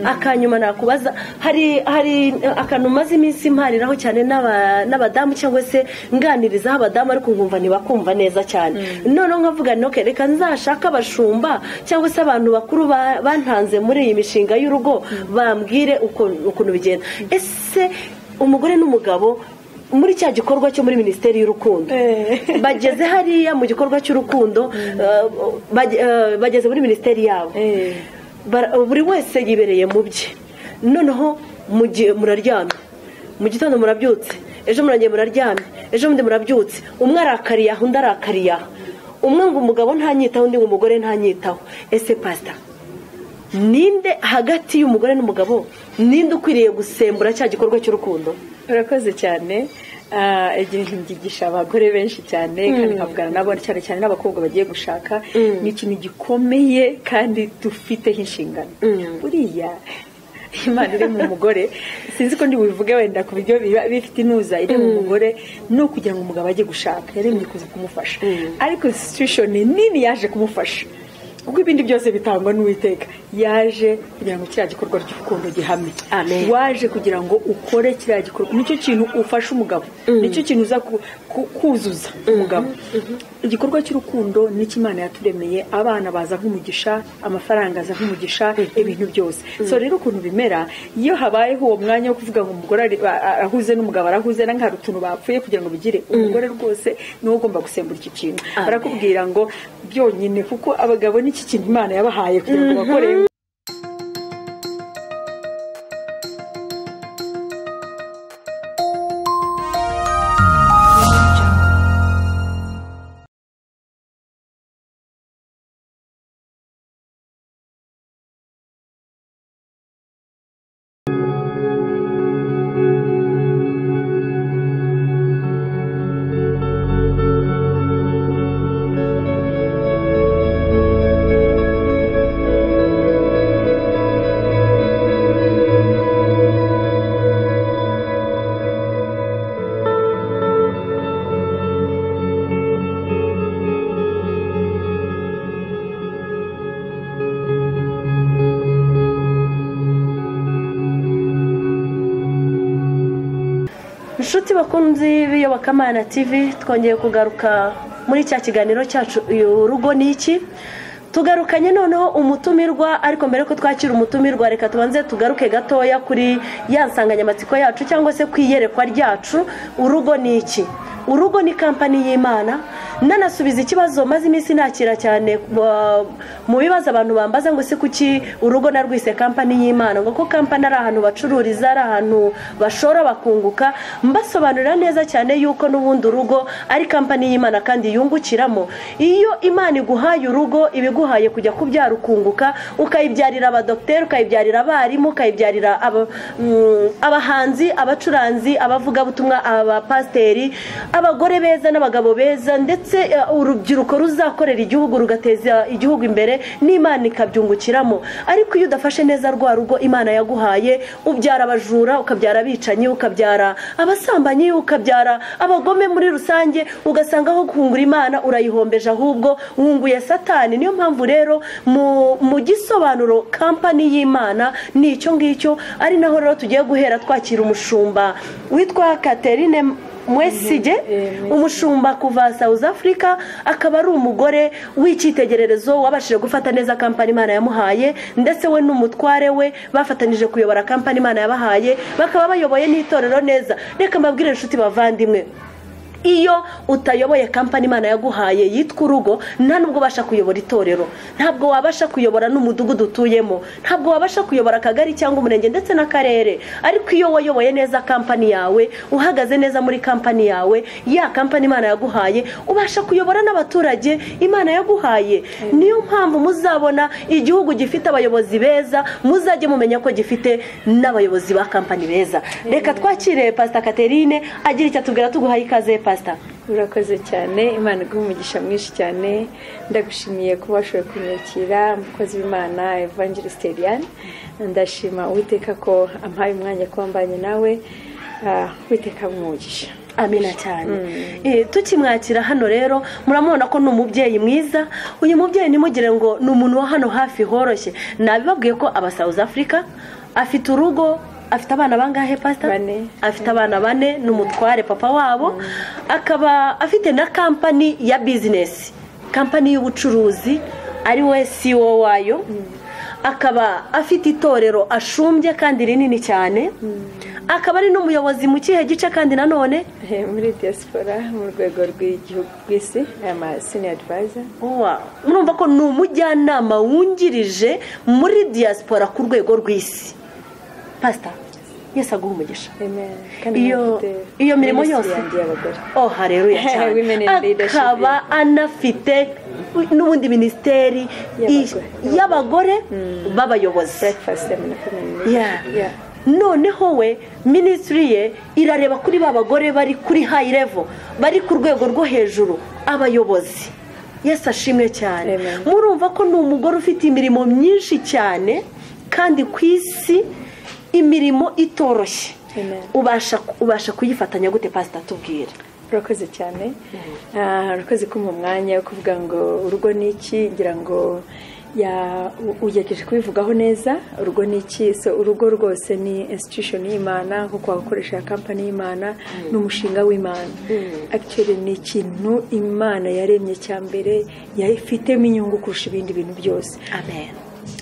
akanyuma nakubaza hari hari akantu umaze iminsi mpariraho cyane n'aba- n'abadamu cyangwa se nganirizaho abadamu ariko nkumva ntibakumva neza cyane noneho nkavuga nti "Okay, reka nzashake abashumba cyangwa se abantu bakuru ba- bantanze muri iyi mishinga y'urugo bambwire uko- ukuntu bigenda ese umugore n'umugabo muri cya gikorwa cyo muri minisiteri y'urukundo Eh. bageze hariya mu gikorwa cy'urukundo eh, bage- eh, bageze muri minisiteri yabo Bara- buri wese yibereye mu bye noneho mu gihe muraryamye mu gitondo murabyutse ejo murangiye muraryamye ejo bundi murabyutse umwe arakariye aha undi arakariye aha umwe ngo umugabo ntanyitaho undi ngo umugore ntanyitaho ese pasita ninde hagati y'umugore n'umugabo ninde ukwiriye gusembura cya gikorwa cy'urukundo urakoze cyane Ah, igihe mbyigisha abagore benshi cyane kandi nkavugana nabo cyane cyane n'abakobwa bagiye gushaka ni ikintu gikomeye kandi dufiteho inshingano buriya imana iri mu mugore sinzi ko ndi bubivuge wenda ku buryo biba bifite inuza iri mu mugore ni ukugira ngo umugabo ajye gushaka yaremye kuza kumufasha ariko situwesheni nini yaje kumufasha kuko ibindi byose bitangwa n'uwiteka yaje kugira ngo kiriya gikorwa ry'urukundo gihamye Amen. waje kugira ngo ukore kiriya gikorwa nicyo kintu ufasha umugabo nicyo kintu uza ku- ku- kuzuza umugabo igikorwa cy'urukundo nicyo imana yaturemeye abana baza nk'umugisha amafaranga aza nk'umugisha ibintu byose so rero ukuntu bimera iyo habayeho uwo mwanya wo kuvuga ngo umugore ari- a- a- arahuze n'umugabo arahuze na hari utuntu bapfuye kugira ngo bigire umugore rwose niwe ugomba gusembura iki kintu Amen. barakubwira ngo byonyine kuko abagabo n'iki kintu imana yabahaye kugira ngo bakore inshuti bakunzi b'iyobokamana tv twongeye kugaruka muri cya kiganiro cyacu uyu rugo ni iki tugarukanye noneho umutumirwa ariko mbere ko twakira umutumirwa reka tubanze tugaruke gatoya kuri ya nsanganyamatsiko yacu cyangwa se ku iyerekwa ryacu urugo ni iki urugo ni kampani y'imana nanasubiza ikibazo maze iminsi nakira cyane uh, mu bibazo abantu bambaza ngo se kuki urugo narwise kampani y'imana ngo ko kampani ari ahantu bacururiza ari ahantu bashora bakunguka mbasobanurira neza cyane yuko n'ubundi urugo ari kampani y'imana kandi yungukiramo iyo imana iguhaye urugo iba iguhaye kujya kubyara ukunguka ukayibyarira abadogiteri ukayibyarira abarimu ukayibyarira aba- mm, abahanzi abacuranzi abavugabutumwa abapasiteri abagore beza n'abagabo beza ndetse eh, urubyiruko ruzakorera igihugu rugateza igihugu imbere n'imana ikabyungukiramo ariko iyo udafashe neza rwa rugo imana yaguhaye ubyara abajura ukabyara abicanyi ukabyara abasambanyi ukabyara abagome muri rusange ugasanga aho guhungura imana urayihombeje ahubwo wunguye satani niyo mpamvu rero mu, mu gisobanuro kampani y'imana ni icyo ngicyo ari naho rero tugiye guhera twakira umushumba witwa Catherine mwesige umushumba kuva south africa akaba ari umugore w'icyitegererezo wabashije gufata neza kampani imana yamuhaye ndetse we n'umutware we bafatanije kuyobora kampani imana yabahaye bakaba bayoboye n'itorero neza reka mbabwire inshuti bavandimwe iyo utayoboye kampani imana yaguhaye yitwa urugo nta nubwo ubasha kuyobora itorero ntabwo wabasha kuyobora n'umudugudu utuyemo ntabwo wabasha kuyobora akagari cyangwa umurenge ndetse n'akarere ariko iyo wayoboye neza kampani yawe uhagaze neza muri kampani yawe ya kampani imana yaguhaye ubasha kuyobora n'abaturage imana yaguhaye niyo mpamvu muzabona igihugu gifite abayobozi beza muzajye mumenya ko gifite n'abayobozi ba kampani beza reka twakire pasita Catherine agira icyo atubwira tuguhaye ikaze pasita urakoze cyane imana iguha umugisha mwinshi cyane ndagushimiye kuba washoboye kumwakira umukozi w'imana evangeliste eliane ndashima uwiteka ko ampaye umwanya kuba mbanye nawe ah, uwiteka amuha umugisha amina cyane tukimwakira hano rero muramubona ko ni umubyeyi mwiza uyu mubyeyi nimugire ngo ni umuntu wa hano hafi horoshye nabibabwiye ko aba South Africa afite urugo afite abana bangahe pasita Bane. afite abana bane n'umutware papa wabo akaba afite na kampani ya bizinesi kampani y'ubucuruzi ari we siwo wayo akaba afite itorero ashumbye kandi rinini cyane akaba ari n'umuyobozi mu kihe gice kandi nanone Eh, muri diaspora mu rwego rw'igihugu rw'isi ama senior advisor Wow. urumva ko ni umujyanama wungirije muri diaspora ku rwego rw'isi pasita yesi aguha umugisha amen Iyo- iyo mirimo yose. yanjye y'abagore oh haleluya Women cyane in leadership. akaba anafite n'ubundi minisiteri Y'abagore. i- y'abagore b'abayobozi breakfast seminar community Yeah. yeah noneho we minisitiri ye irareba kuri ba bagore bari kuri hayi levo bari ku rwego rwo hejuru abayobozi yesi ashimwe cyane Amen. murumva ko ni umugore ufite imirimo myinshi cyane kandi ku isi imirimo itoroshye Amen. ubasha ubasha kuyifatanya gute pasita tubwire urakoze cyane Ah, urakoze kumpa umwanya wo kuvuga ngo urugo ni iki ngira ngo ya- u- ugejeje kubivugaho neza urugo ni iki so urugo rwose ni institution y'imana kuko wakoresha ya kampani y'imana ni umushinga w'imana actually ni ikintu imana yaremye cya mbere yayifitemo inyungu kurusha ibindi bintu byose amen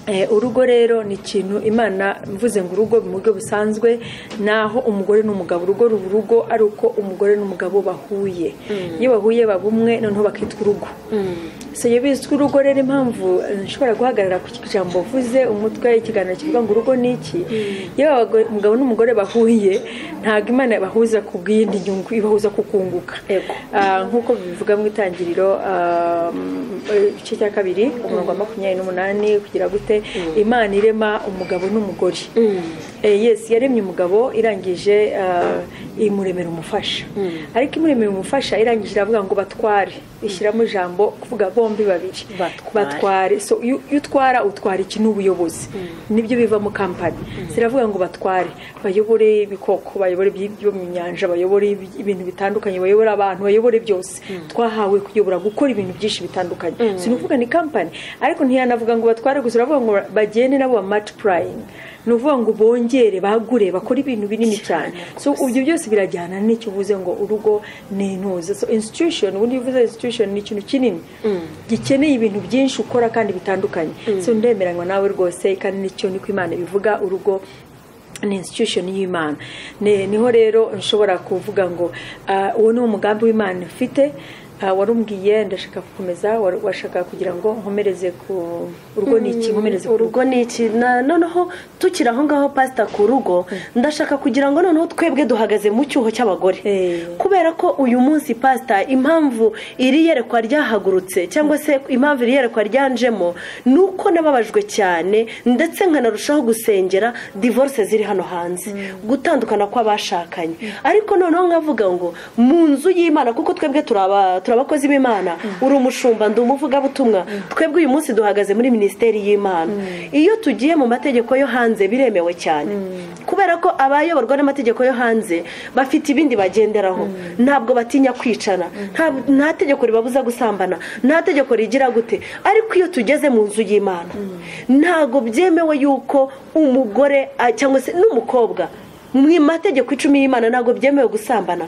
Eh, urugo rero ni ikintu imana mvuze ngo urugo mu buryo busanzwe naho umugore n'umugabo urugo ruba urugo ari uko umugore n'umugabo bahuye iyo bahuye baba umwe noneho bakitwa urugo so iyo bizwi urugo rero impamvu eh, nshobora guhagarara ku ijambo mvuze umutwe ikiganiro kivuga ngo urugo ni iki iyo abagore- umugabo n'umugore bahuye ntabwo imana ibahuza ku bw'iyindi nyungu ibahuza ku kunguka Ego. Ah, nk'uko bivuga mu itangiriro ah, m- eh, igice cya kabiri umurongo wa makumyabiri n'umunani kugira gute imana irema umugabo n'umugore Eh, yes yaremye umugabo irangije ah, imuremera umufasha ariko imuremera umufasha irangije iravuga ngo batware ishyiramo ijambo kuvuga bombi babiri Batware. batware so iyo iyo utwara utwara iki n'ubuyobozi nibyo bivamo kampani ziravuga ngo batware bayobore ibikoko bayobore ibyi- byo mu nyanja bayobore ibi- ibintu bitandukanye bayobore abantu bayobore byose twahawe kuyobora gukora ibintu byinshi bitandukanye si ni ukuvuga ni kampani ariko ntiyanavuga ngo batware gusa uravuga ngo bagende nabo ba matipurayingi ni ukuvuga ngo bongere bagure bakore ibintu binini cyane so ibyo byose birajyana n'icyo uvuze ngo urugo ni intuza so institution ubundi iyo uvuze institution ni ikintu kinini gikeneye ibintu byinshi ukora kandi bitandukanye so ndemeranywa nawe rwose kandi nicyo niko imana bivuga urugo ni institution y'imana Ni- niho rero nshobora kuvuga ngo ah, uwo ni wo mugambi w'imana ifite Ah, warumbwiye ndashaka gukomeza waru- washaka kugira ngo nkomereze ku urugo ni iki nkomereze ku rugo urugo ni iki Na- noneho tukiri aho ngaho pasita ku rugo ndashaka kugira ngo noneho twebwe duhagaze mu cyuho cy'abagore Eh. kubera ko uyu munsi pasita impamvu iri yerekwa ryahagurutse cyangwa se impamvu iri yerekwa ryanjemo ni uko nababajwe cyane ndetse nkanarushaho gusengera divorce ziri hano hanze gutandukana kw'abashakanye ariko noneho nkavuga ngo mu nzu y'imana kuko twebwe turi aba- turi abakozi b'imana uri umushumba ndi umuvugabutumwa twebwe uyu munsi duhagaze muri minisiteri y'imana iyo tugiye mu mategeko yo hanze biremewe cyane kubera ko abayoborwa n'amategeko yo hanze bafite ibindi bagenderaho ntabwo batinya kwicana nta- nta tegeko ribabuza gusambana nta tegeko rigira gute ariko iyo tugeze mu nzu y'imana ntabwo byemewe yuko umugore a- cyangwa se n'umukobwa mu mategeko icumi y'imana ntabwo byemewe gusambana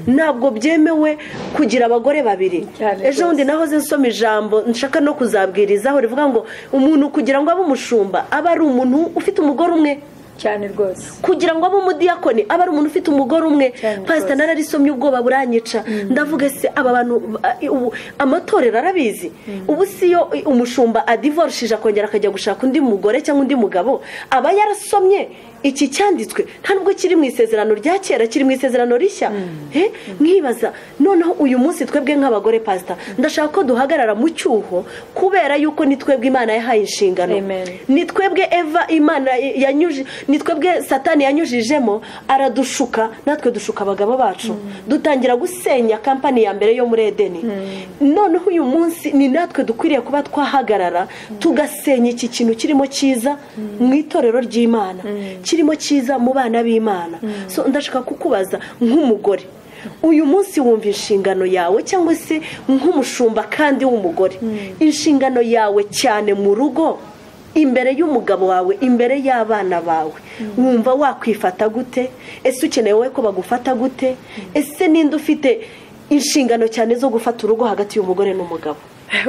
ntabwo byemewe kugira abagore babiri Cyane ejo bundi rwose. nahoze nsoma ijambo nshaka no kuzabwirizaho rivuga ngo umuntu kugira ngo abe umushumba aba ari umuntu ufite umugore umwe cyane rwose kugira ngo abe umudiyakoni aba ari umuntu ufite umugore umwe Cyane pasita rwose. nararisomye ubwoba buranyica ndavuga se aba bantu ba- ubu amatorero arabizi ubu si yo umushumba adivorishije akongera akajya gushaka undi mugore cyangwa undi mugabo aba yarasomye iki cyanditswe nta nubwo kiri mu isezerano rya kera kiri mu isezerano rishya Eh, nkibaza noneho uyu munsi twebwe nk'abagore pasita ndashaka ko duhagarara mu cyuho kubera yuko ni twebwe imana yahaye inshingano Amen. ni twebwe eva imana yanyuje ni twebwe satani yanyujijemo aradushuka natwe dushuka abagabo bacu dutangira gusenya kampani ya mbere yo muri edeni noneho uyu munsi ni natwe dukwiriye kuba twahagarara tugasenya iki kintu kirimo cyiza mu itorero ry'imana kirimo cyiza mu bana b'imana so ndashaka kukubaza nk'umugore uyu munsi wumva inshingano yawe cyangwa se nk'umushumba kandi w'umugore inshingano yawe cyane mu rugo imbere y'umugabo wawe imbere y'abana bawe wumva wakwifata gute ese ukeneye wowe ko bagufata gute ese ninde ufite inshingano cyane zo gufata urugo hagati y'umugore n'umugabo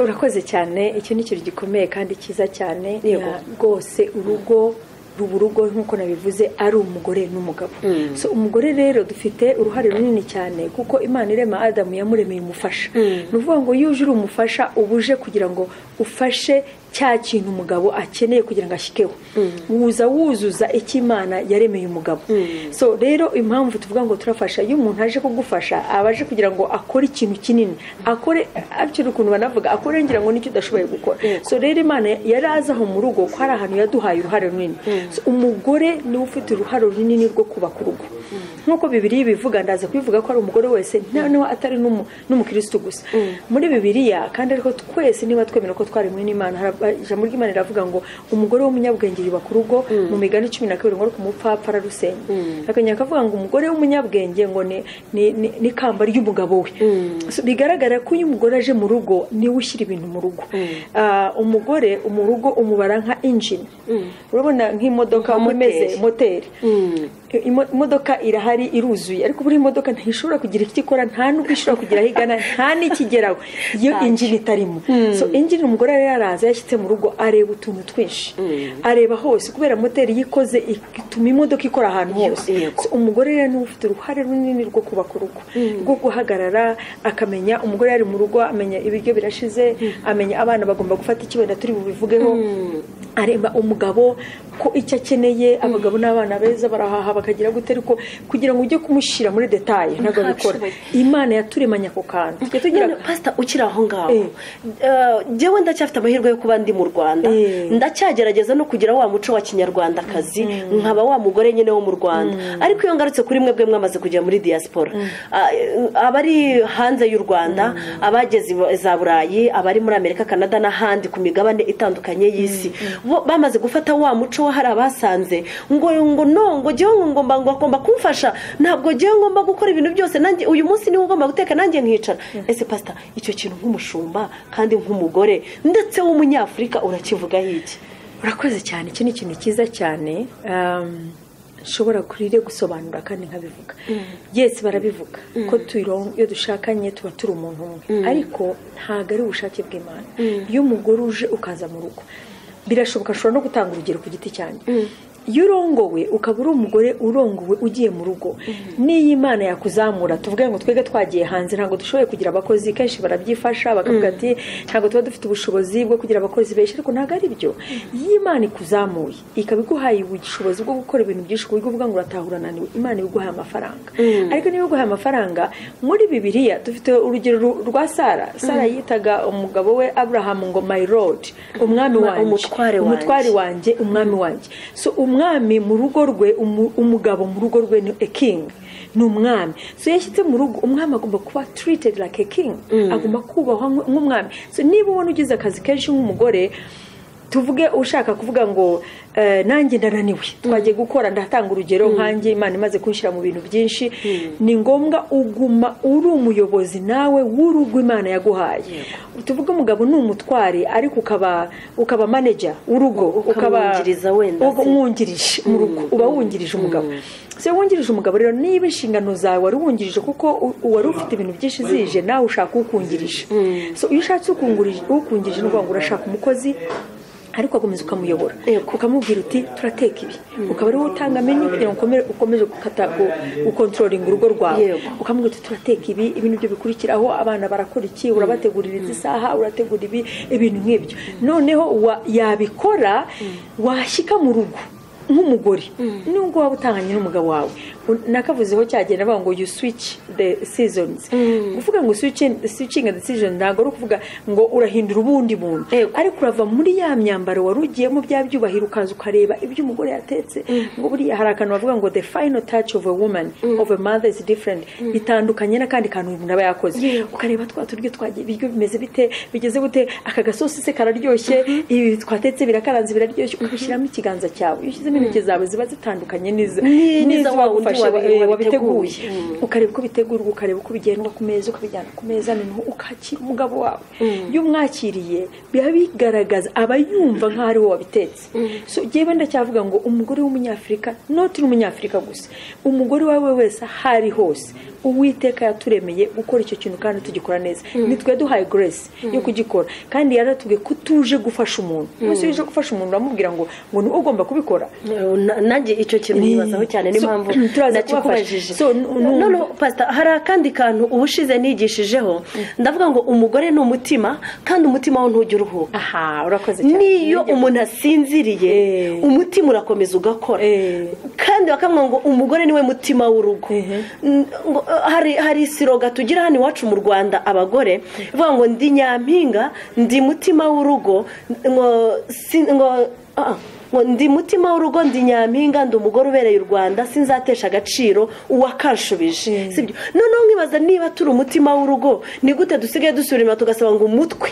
urakoze cyane iki ni ikintu gikomeye kandi cyiza cyane rwose urugo ruba urugo nk'uko nabivuze ari umugore n'umugabo so umugore rero dufite uruhare runini cyane kuko imana irema adamu yamuremeye umufasha ni ukuvuga ngo iyo uje uri umufasha uba uje kugira ngo ufashe cya kintu umugabo akeneye kugira ngo ashyireho wuza wuzuza icyo imana yaremeye umugabo so rero impamvu tuvuga ngo turafasha iyo umuntu aje kugufasha aba aje kugira ngo akore ikintu kinini akore akiri ukuntu banavuga akore ngira ngo nicyo udashoboye gukora so rero imana yari azi aho mu rugo ko hari ahantu yaduhaye uruhare runini umugore niwe ufite uruhare runini rwo kubaka urugo nk'uko bibiriya ibivuga ndaza kubivuga ko ari umugore wese noneho atari n'umukirisitu gusa muri bibiriya kandi ariko twese niba twemera ko twaremwe n'imana ijambo ry'imana riravuga ngo umugore w'umunyabwenge yubaka urugo mu migani cumi na kabiri ngo ariko umupfapfa ararusenya akongera akavuga ngo umugore w'umunyabwenge ngo ni kamba ry'umugabo we bigaragara ko iyo umugore aje mu rugo niwe ushyira ibintu mu rugo umugore mu rugo umubara nka injini urabona nk'imodoka uko imeze moteri imodoka irahari iruzuye ariko buriya imodoka ntishobora kugira icyo ikora nta n'ubwo ishobora kugira aho igana nta n'ikigeraho iyo injini itarimo so injini umugore yari yaraza yashyitse mu rugo areba utuntu twinshi areba hose kubera moteri yikoze ituma imodoka ikora ahantu hose umugore rero niwe ufite uruhare runini rwo kubaka urugo rwo guhagarara akamenya umugore yari mu rugo amenya ibiryo birashize amenya abana bagomba gufata icyo wenda turi bubivugeho areba umugabo ko icyo akeneye abagabo n'abana beza barahaha bakagira gute ariko kugira ngo ujye kumushyira muri detaye ntabwo abikora imana yaturemanye ako kantu pasita ukiri aho ngaho njyewe ndacyafite amahirwe yo kuba ndi mu rwanda ndacyagerageza no kugira wa muco wa kinyarwandakazi nkaba wa mugore nyine wo mu rwanda ariko iyo ngarutse kuri mwebwe mwamaze kujya muri diaspora abari hanze y'u rwanda abageze za burayi abari muri amerika canada n'ahandi ku migabane itandukanye y'isi bamaze gufata wa muco hari abasanze ngo ngo no ngo jyewe ngomba ngo agomba kumfasha ntabwo jyewe ngomba gukora ibintu byose nanjye uyu munsi niwe ugomba guteka nanjye nkicara ese pasita icyo kintu nk'umushumba kandi nk'umugore ndetse w'umunyafurika urakivugaho iki urakoze cyane iki ni ikintu cyiza cyane nshobora kurire gusobanura kandi nkabivuga yesi barabivuga ko iyo dushakanye tuba turi umuntu umwe ariko ntabwo ari ubushake bw'imana iyo umugore uje ukaza mu rugo birashoboka nshobora no gutanga urugero ku giti cyanjye iyo urongowe ukaba uri umugore urongowe ugiye mu rugo n'iyo imana yakuzamura tuvuge ngo twebwe twagiye hanze ntabwo dushoboye kugira abakozi kenshi barabyifasha bakavuga ati ntabwo tuba dufite ubushobozi bwo kugira abakozi benshi ariko ntabwo ari byo iyo imana ikuzamuye ikaba iguhaye ubushobozi bwo gukora ibintu byinshi ku buryo uvuga ngo urataha urananiwe imana iguhaye amafaranga ariko niba iguhaye amafaranga muri bibiriya dufite urugero rwa sara sara yitaga umugabo we aburahamu ngo my road umwami wanjye umutware wanjye umwami wanjye umwami mu rugo rwe umugabo mu rugo rwe ni king ni umwami so yashyitse mu rugo umwami agomba kuba turited like a king agomba kubahwa nk'umwami so niba ubona ugize akazi kenshi nk'umugore tuvuge ushaka kuvuga ngo nanjye ndananiwe twagiye gukora ndatanga urugero nkanjye imana imaze kunshyira mu bintu byinshi ni ngombwa uguma uri umuyobozi nawe w'urugo imana yaguhaye tuvuge umugabo ni umutware ariko ukaba maneja w'urugo ukaba wungirije mu rugo uba wungirije umugabo se wungirije umugabo rero niba inshingano zawe wari wungirije kuko wari ufite ibintu byinshi zije nawe ushaka ukungirije iyo ushatse ukungirije ni ukuvuga ngo urashaka umukozi ariko ugakomeza ukamuyobora ukamubwira uti turateka ibi ukaba ari wowe utanga menu kugira ngo ukomeze gukontrolinga urugo rwawe ukamubwira uti turateka ibi ibi nibyo bikurikiraho abana barakora iki urabategurira izi saha urategura ibi ibintu nk'ibyo noneho yabikora washyika mu rugo nk'umugore nubwo waba utanganye n'umugabo wawe nakavuzeho cyagenda bavuga ngo you switch the seasons kuvuga ngo switching the season ntabwo ari ukuvuga ngo urahindura ubundi buntu ariko urava muri ya myambaro wari ugiyemo bya byubahiro ukaza ukareba ibyo umugore yatetse ngo buriya hari akantu bavuga ngo the final touch of a woman of a mother is different bitandukanye n'akandi kantu umuntu aba yakoze ukareba twa turyo twagiye ibiryo bimeze bite bigeze gute aka gasosi se kararyoshye ibi twatetse birakaranze biraryoshye ukabishyiramo ikiganza cyawe iyo n'intoki zawe ziba zitandukanye n'iza wa wundi wagufasha wabi- wabiteguye wabiteguye. ukareba uko bitegurwa ukareba uko bigendwa ku meza ukabijyana ku meza noneho ukakira umugabo wawe iyo umwakiriye biba bigaragaza aba yumva nk'aho ari wowe wabitetse so njyewe ndacyavuga ngo umugore w'umunyafurika noti n'umunyafurika gusa umugore uwawe wese aho ari hose uwiteka yaturemeye gukora icyo kintu kandi tugikora neza nitwe duhaye grace yo kugikora kandi yaratubwiye ko tuje gufasha umuntu umunsi uje gufasha umuntu uramubwira ngo ngo niwe ugomba kubikora Na- nanjye icyo kintu nibazaho cyane So, n'impamvu turaza nakikubajije kubafasha. So, n- n- noneho pasita hari akandi kantu ubushize nigishijeho ndavuga ngo umugore ni umutima kandi umutima we ntujya uruhuka aha urakoze cyane niyo umuntu asinziriye Eh. umutima urakomeza ugakora Eh. kandi bakamubwira ngo umugore niwe mutima w'urugo Ehe. N- ngo, eh, hari hari isiroga tugira hano iwacu mu rwanda abagore ivuga ngo ndi nyampinga ndi mutima w'urugo ngo si- ngo ah, ah, ngo ndi mutima w'urugo ndi nyampinga ndi umugore ubereye u rwanda sinzatesha agaciro uwakanshubije sibyo noneho nkibaza niba turi umutima w'urugo ni gute dusigaye dusubira inyuma tugasaba ngo umutwe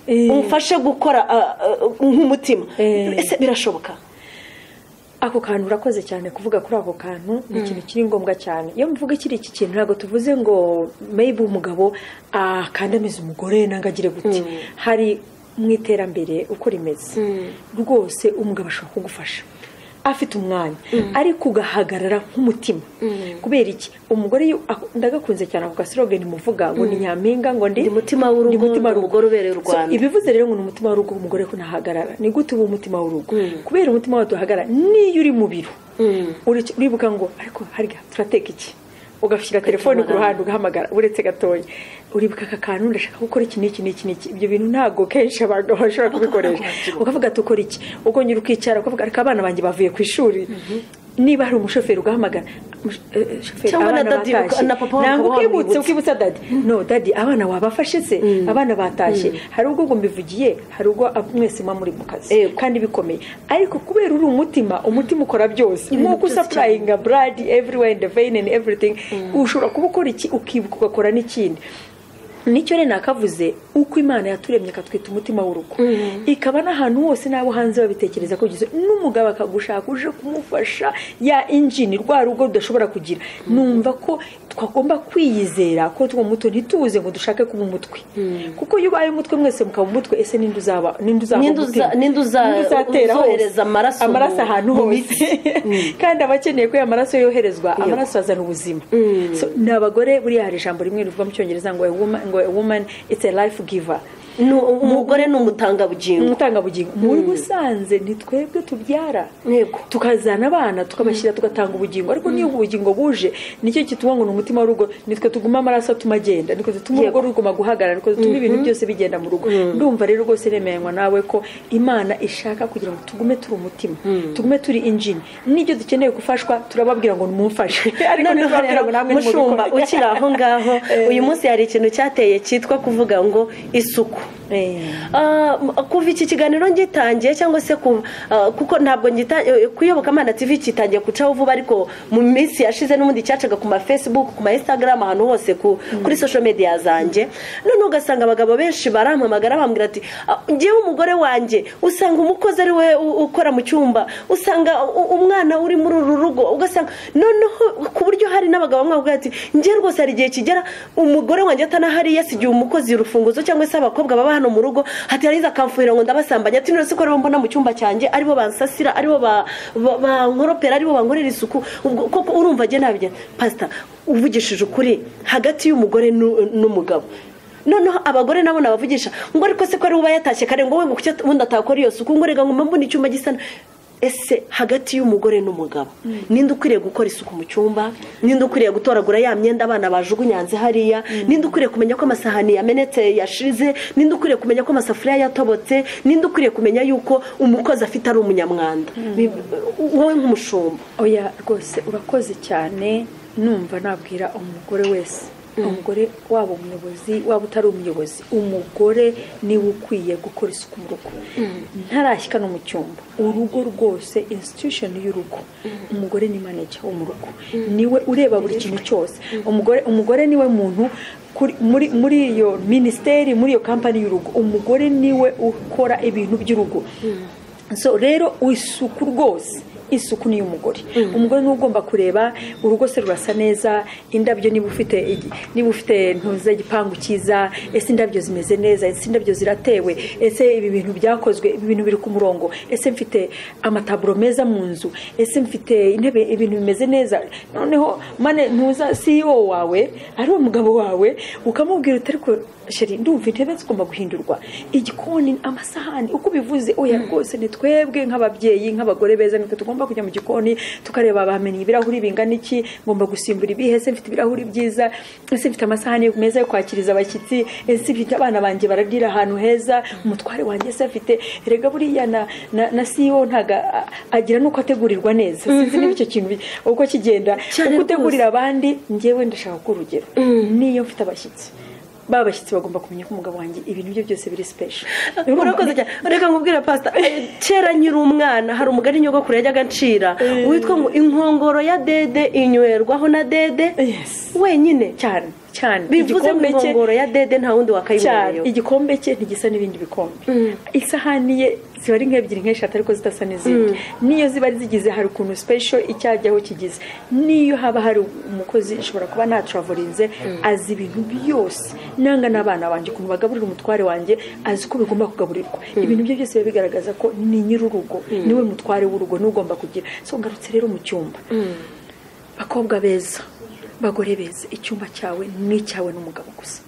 Eh. umfashe gukora ah, ah, nk'umutima Eh. ese birashoboka ako kantu urakoze cyane kuvuga kuri ako kantu ni ikintu kiri ngombwa cyane iyo mvuga kiri iki kintu ntabwo tuvuze ngo maybe umugabo akandamiza umugore nanga agire gute hari mu iterambere uko rimeze rwose umugabo ashobora kugufasha afite umwanya ariko ugahagarara nk'umutima kubera iki umugore iyo- ndagakunze cyane ako gasorogani muvuga ngo ni nyampinga ngo ndi Ndi mutima w'urugo, Ndi mutima ndi umugore ubereye u So, Rwanda. ibivuze rero ngo ni umutima w'urugo umugore ko ntahagarara ni gute uba umutima w'urugo kubera umutima wawe tuhagarara niyo uri mu biro uri- uribuka ngo ariko harya turateka iki ugashyira telefone ku ruhande ugahamagara uretse gatoya uribuka aka kantu ndashaka gukora iki n'iki n'iki n'iki ibyo bintu ntabwo kenshi abagabo bashobora kubikoresha ukavuga ati ukora iki ukongera ukicara ukavuga ariko abana banjye bavuye ku ishuri niba hari umushoferi ugahamagara "Mush- eh, eh, shoferi, Cyangwa na abana dadi, batashye." na papa wabo Nanga ukaba ukibutse wamwibutsa. kwibutsa dadi no dadi abana wabafashe se abana batashye hari ubwo ngo mbivugiye hari ubwo ab- mwese muba muri mu kazi Yego. kandi bikomeye ariko kubera uri umutima umutima ukora byose Ibintu nk'uko byose usapurayinga buradi everywhere in the vein and everything ushobora kuba ukora iki ukibuka ugakora n'ikindi nicyo rero nakavuze uko imana yaturemye akatwita umutima w'urugo ikaba n'ahantu hose n'abo hanze babitekereza ko ugize n'umugabo akagushaka uje kumufasha ya injini rwa rugo rudashobora kugira numva ko twagomba kwiyizera ko tuba muto ntituze ngo dushake kuba umutwe kuko iyo ubaye umutwe mwese mukaba umutwe ese ninde uzaba ninde uzaba Ninde uza- umutima? ninde uza- Ninde uzatera hose? uzohereza amaraso amaraso mu- ahantu mu hose kandi abakeneye ko aya maraso yoherezwa amaraso azana ubuzima So, ni abagore buriya hari ijambo rimwe rivuga mu cyongereza ngo a woman- ngo a woman it's a life giver Ni- umugore ni umutangabugingo umutangabugingo muri busanze ni twebwe tubyara Yego. tukazana abana tukabashyira tugatanga ubugingo ariko niyo ubugingo buje nicyo kituma ngo ni umutima w'urugo nitwe tuguma amaraso atuma agenda nitwe dutuma Yego. urugo ruguma guhagarara nitwe dutuma ibintu byose bigenda mu rugo ndumva rero rwose nemeranywa nawe ko imana ishaka kugira ngo tugume turi umutima tugume turi injini n'ibyo dukeneye gufashwa turababwira ngo nimumfashe ariko noneho ntitubabwira rero ngo namwe mushumba nimubikore. ukiri aho ngaho uyu munsi hari ikintu cyateye cyitwa kuvuga ngo isuku Eh. Ah, m- kuva iki kiganiro ngitangiye cyangwa se ku- ah, kuko ntabwo ngita- eh, kuyoboka amana tv kitangiye gucaho vuba ariko mu minsi yashize n'ubundi cyacaga ku ma facebook ku ma instagram ahantu hose ku, kuri social media zanjye noneho ugasanga abagabo benshi barampamagara bambwira ati "Ah, njyewe umugore wanjye usanga umukozi ari we u- ukora mu cyumba usanga u- umwana uri muri uru rugo ugasanga noneho ku buryo hari n'abagabo bamwe bavuga ati njye rwose hari igihe kigera umugore wanjye atanahari yasigiye umukozi urufunguzo cyangwa se abakobwa baba hano mu rugo ati yarangiza akamfuhira ngo ndabasambanya ati none se ko aribo mbona mu cyumba cyanjye aribo bansasira aribo ba- ba- bankoropera aribo bankorera isuku ubwo koko urumva njye nabyo pasita uvugishije ukuri hagati y'umugore n'u- n'umugabo noneho abagore nabo nabavugisha ngo ariko se ko ari uba yatashye kare ngo we ngo kuki ubundi atakora iyo suku ngo rega ngo mbona icyumba gisa na- ese hagati y'umugore n'umugabo ninde ukwiriye gukora isuku mu cyumba ninde ukwiriye gutoragura ya myenda abana bajugunya hanze hariya ninde ukwiriye kumenya ko amasahani yamenetse yashize ninde ukwiriye kumenya ko amasafuriya yatobotse ninde ukwiriye kumenya yuko umukozi afite ari umunyamwanda Bi- wowe nk'umushumba oya rwose urakoze cyane numva nabwira umugore wese umugore waba umuyobozi waba utari umuyobozi umugore niwe ukwiye gukora isuku mu rugo ntarashyika no mu cyumba urugo rwose institution y'urugo umugore ni manager wo mu rugo niwe ureba buri kintu cyose umugore umugore niwe muntu kuri- muri muri iyo minisiteri muri iyo kampani y'urugo umugore niwe ukora ibintu by'urugo so rero isuku rwose isuku ni iy'umugore umugore niwe ugomba kureba urugo se rurasa neza indabyo niba ufite igi- niba ufite ntuze igipangu cyiza ese indabyo zimeze neza ese indabyo ziratewe ese ibi bintu byakozwe ibi bintu biri ku murongo ese mfite amataburo meza mu nzu ese mfite intebe ibintu bimeze neza noneho mane ntuza siyo wawe ari uwo mugabo wawe ukamubwira uti ariko sheri ndumva intebe zigomba guhindurwa igikoni amasahani uko ubivuze oya rwose ni twebwe nk'ababyeyi nk'abagore beza nitwe tugomba kujya mu gikoni tukareba bamenye ibirahuri bingana iki ngomba gusimbura ibihe ese mfite ibirahuri byiza ese mfite amasahani meza yo kwakiriza abashyitsi ese mfite abana banjye bararira ahantu heza umutware wanjye se afite erega buriya na na, na CEO ntago a- agira nuko ategurirwa neza sinzi niba icyo kintu bi- uko kigenda Cyane uko rwose. utegurira abandi njyewe ndashaka ko urugero niyo mfite abashyitsi ba bashyitsi bagomba kumenya ko umugabo wanjye ibintu bye byose biri special urakoze cyane reka nkubwire pasita eh, kera nkiri umwana hari umugani nyogokuru yajyaga acira witwa ngo inkongoro ya dede inywerwaho na dede Yes. wenyine cyane cyane bivuze ngo igikombe cye inkongoro ya dede nta wundi cyane wakayibonayo igikombe cye ntigisa n'ibindi bikombe isahani ye ziba ari nk'ebyiri nk'eshatu ariko zidasa n'izindi n'iyo ziba zigize hari ukuntu special icyajyaho kigize n'iyo haba hari umukozi ushobora kuba natravorize azi ibintu byose nanga n'abana banjye ukuntu bagaburira umutware wanjye azi uko bigomba kugaburirwa ibintu bye byose biba bigaragaza ko ni nyir'urugo niwe mutware w'urugo niwe ugomba kugira so ngarutse rero mu cyumba bakobwa beza bagore beza icyumba cyawe ni icyawe n'umugabo gusa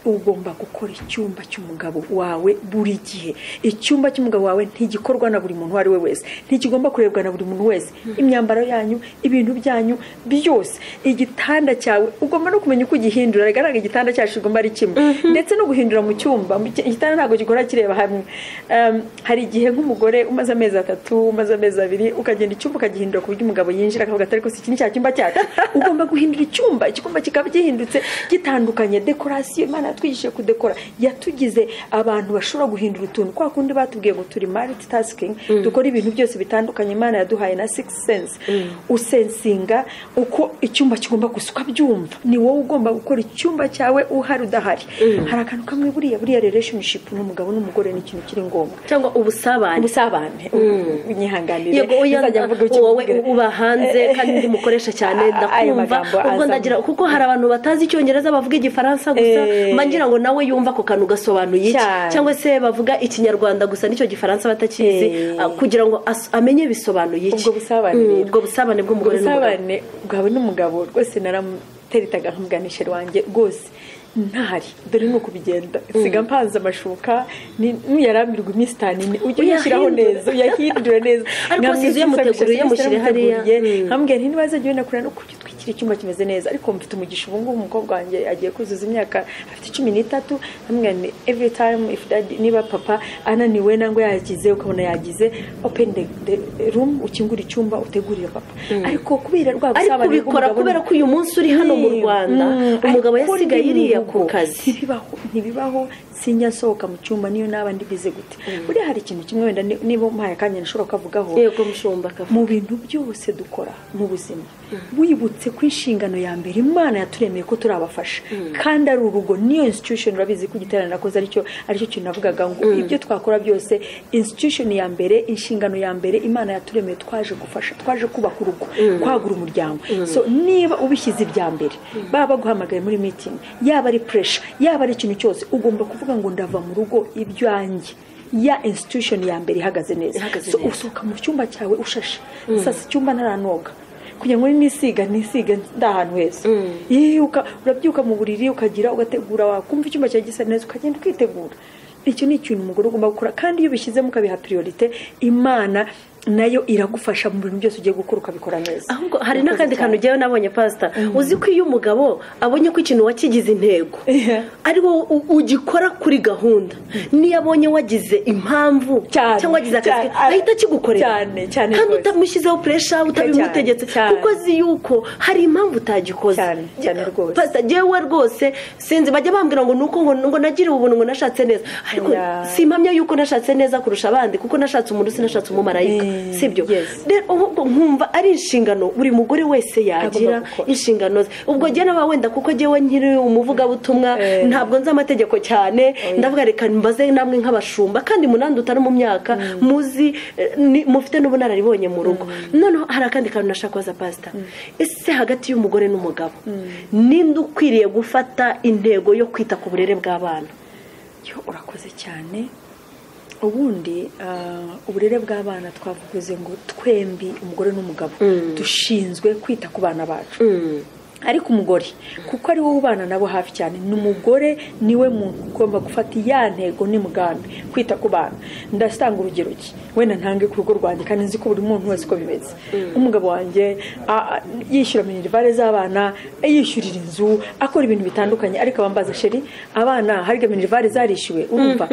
ugomba gukora icyumba cy'umugabo wawe buri gihe icyumba cy'umugabo wawe ntigikorwa na buri muntu uwo ari we wese ntikigomba kurebwa na buri muntu wese imyambaro yanyu ibintu byanyu byose igitanda cyawe ugomba no kumenya uko ugihindura bigaragara igitanda cyacu kigomba ari kimwe ndetse no guhindura mu cyumba mu cy- igitanda ntabwo gikora kireba hamwe Um, hari igihe nk'umugore umaze amezi atatu umaze amezi abiri ukagenda icyumba ukagihindura ku buryo umugabo yinjira akavuga ati ariko si iki ni cya cyumba cyacu ugomba guhindura icyumba icyumba kikaba gihindutse gitandukanye dekorasiyo imana yatwigishije kudekora yatugize abantu bashobora guhindura utuntu kwa kundi batubwiye ngo turi multitasking dukora ibintu byose bitandukanye imana yaduhaye na six sense usensinga uko icyumba kigomba gusa ukabyumva ni wowe ugomba gukora icyumba cyawe uhari udahari hari akantu kamwe buriya buriya relationship n'umugabo n'umugore ni ikintu kiri ngombwa cyangwa ubusabane ubusabane unyihanganire yego oya ntuzajya mvuga icyo wowe mvuga. uba hanze kandi ndi umukoresha cyane Ayo ndakumva magambo ubwo azamo. ndagira kuko hari abantu batazi icyongereza bavuga igifaransa gusa Eh. mba ngira ngo nawe yumva ako kantu gasobanuye iki Cyane. cyangwa se bavuga ikinyarwanda gusa n'icyo gifaransa batakizi Eh. ah, kugira ngo as- amenye bisobanuye iki Ubwo busabane Mm, rero. ubwo busabane bw'umugore n'umugabo ubusabane bwawe n'umugabo rwose naramuteretaga nkamuganisha wanjye rwose ntahari dore ni uko bigenda siga mpanze amashuka ni- nuyarambirwa iminsi itanu ine ujye uyashyiraho Uyahindure. neza uyahindure neza Ariko Nkamwisi sizo uyamuteguriye, nsabisha, uyamushyire nsabisha hariya. naramuteguriye. Mm. nkambwira nti nibaza jyewe nakura no kugitwikira icyumba kimeze neza ariko mfite umugisha ubu ngubu umukobwa wanjye agiye kuzuza imyaka afite cumi n'itatu nkambwira nti every time if daddy niba papa ananiwe nangwa yagize ukabona yagize open the, the room ukingura icyumba utegurire papa ariko kubera rwa ariko busabane ubikora bw'umugabo kubera ko uyu munsi uri hano mu rwanda Mm, umugabo ariko yasigaye ndi mu iriya ku rugo. kazi ntibibaho ntibibaho sinya nsohoka mu cyumba niyo naba ndi bize gute buriya hari ikintu kimwe wenda ni- niba umpaye akanya nashobora kukavugaho yego mushumba akavuga mu bintu byose dukora mu buzima wibutse ko inshingano ya mbere imana yaturemeye ko turabafasha kandi ari urugo niyo institution urabizi ko igiterane nakoze aricyo aricyo kintu navugaga ngo ibyo twakora byose institution ya mbere inshingano ya mbere imana yaturemeye twaje gufasha twaje kubaka urugo kwagura umuryango so niba ubishyize ibya mbere baba baguhamagaye muri meeting yaba ari pressure yaba ari ikintu cyose ugomba kuvuga ngo ndava mu rugo ibyanjye ya institution ya mbere ihagaze neza Ihagaze So, neza. usohoka mu cyumba cyawe ushashe sasa icyumba ntaranoga kugira ngo nisiga nisiga ndi ahantu heza yiyuka urabyuka mu buriri ukagira ugategura wakumva icyumba cyawe gisa neza ukagenda ukitegura icyo ni ikintu umugore ugomba gukora kandi iyo ubishyizemo ukabiha priorite imana nayo iragufasha mu bintu byose ugiye gukora ukabikora neza ahubwo hari n'akandi Urakoze kantu cyane. ujyayo nabonye pasita uzi ko iyo umugabo abonye ko ikintu wakigize intego Iya. ari wowe u- ugikora kuri gahunda niyo abonye wagize impamvu Cyane, cyangwa wagize akazi cyane, a- ahita akigukorera cyane, cyane kandi rwose. utamushyizeho puresha utabimutegetse cyane. kuko azi yuko hari impamvu utagikoze Cyane, cyane rwose. pasita jyewe rwose sinzi bajya bambwira ngo nuko ngo ngo nagiriwe ubuntu ngo nashatse neza ariko Iya. simpamya yuko nashatse neza kurusha abandi kuko nashatse umuntu sinashatse umumarayika sibyo nkumva ari inshingano buri mugore wese yagira inshingano ze ubwo njye nawe wenda kuko njyewe nkiri umuvugabutumwa ntabwo nzi amategeko cyane ndavuga reka mbaze namwe nk'abashumba kandi munandi utari mu myaka muzi mufite n'ubunararibonye mu rugo noneho hari akandi kantu nashaka kubaza pasita ese hagati y'umugore n'umugabo ninde ukwiriye gufata intego yo kwita ku burere bw'abana yo urakoze cyane ubundi uburere bw'abana twavuze ngo twembi umugore n'umugabo dushinzwe kwita ku bana bacu ariko umugore kuko ari wowe ubana nabo hafi cyane ni umugore niwe muntu ugomba gufata iya ntego n'umugambi kwita ku bana ndasanga urugero ki wenda ntange ku rugo rwanjye kandi nzi ko buri muntu wese uko bimeze umugabo wanjye yishyura minerivare z'abana yishyurira inzu akora ibintu bitandukanye ariko abambaza sheri abana harya minerivare zarishyuwe urumva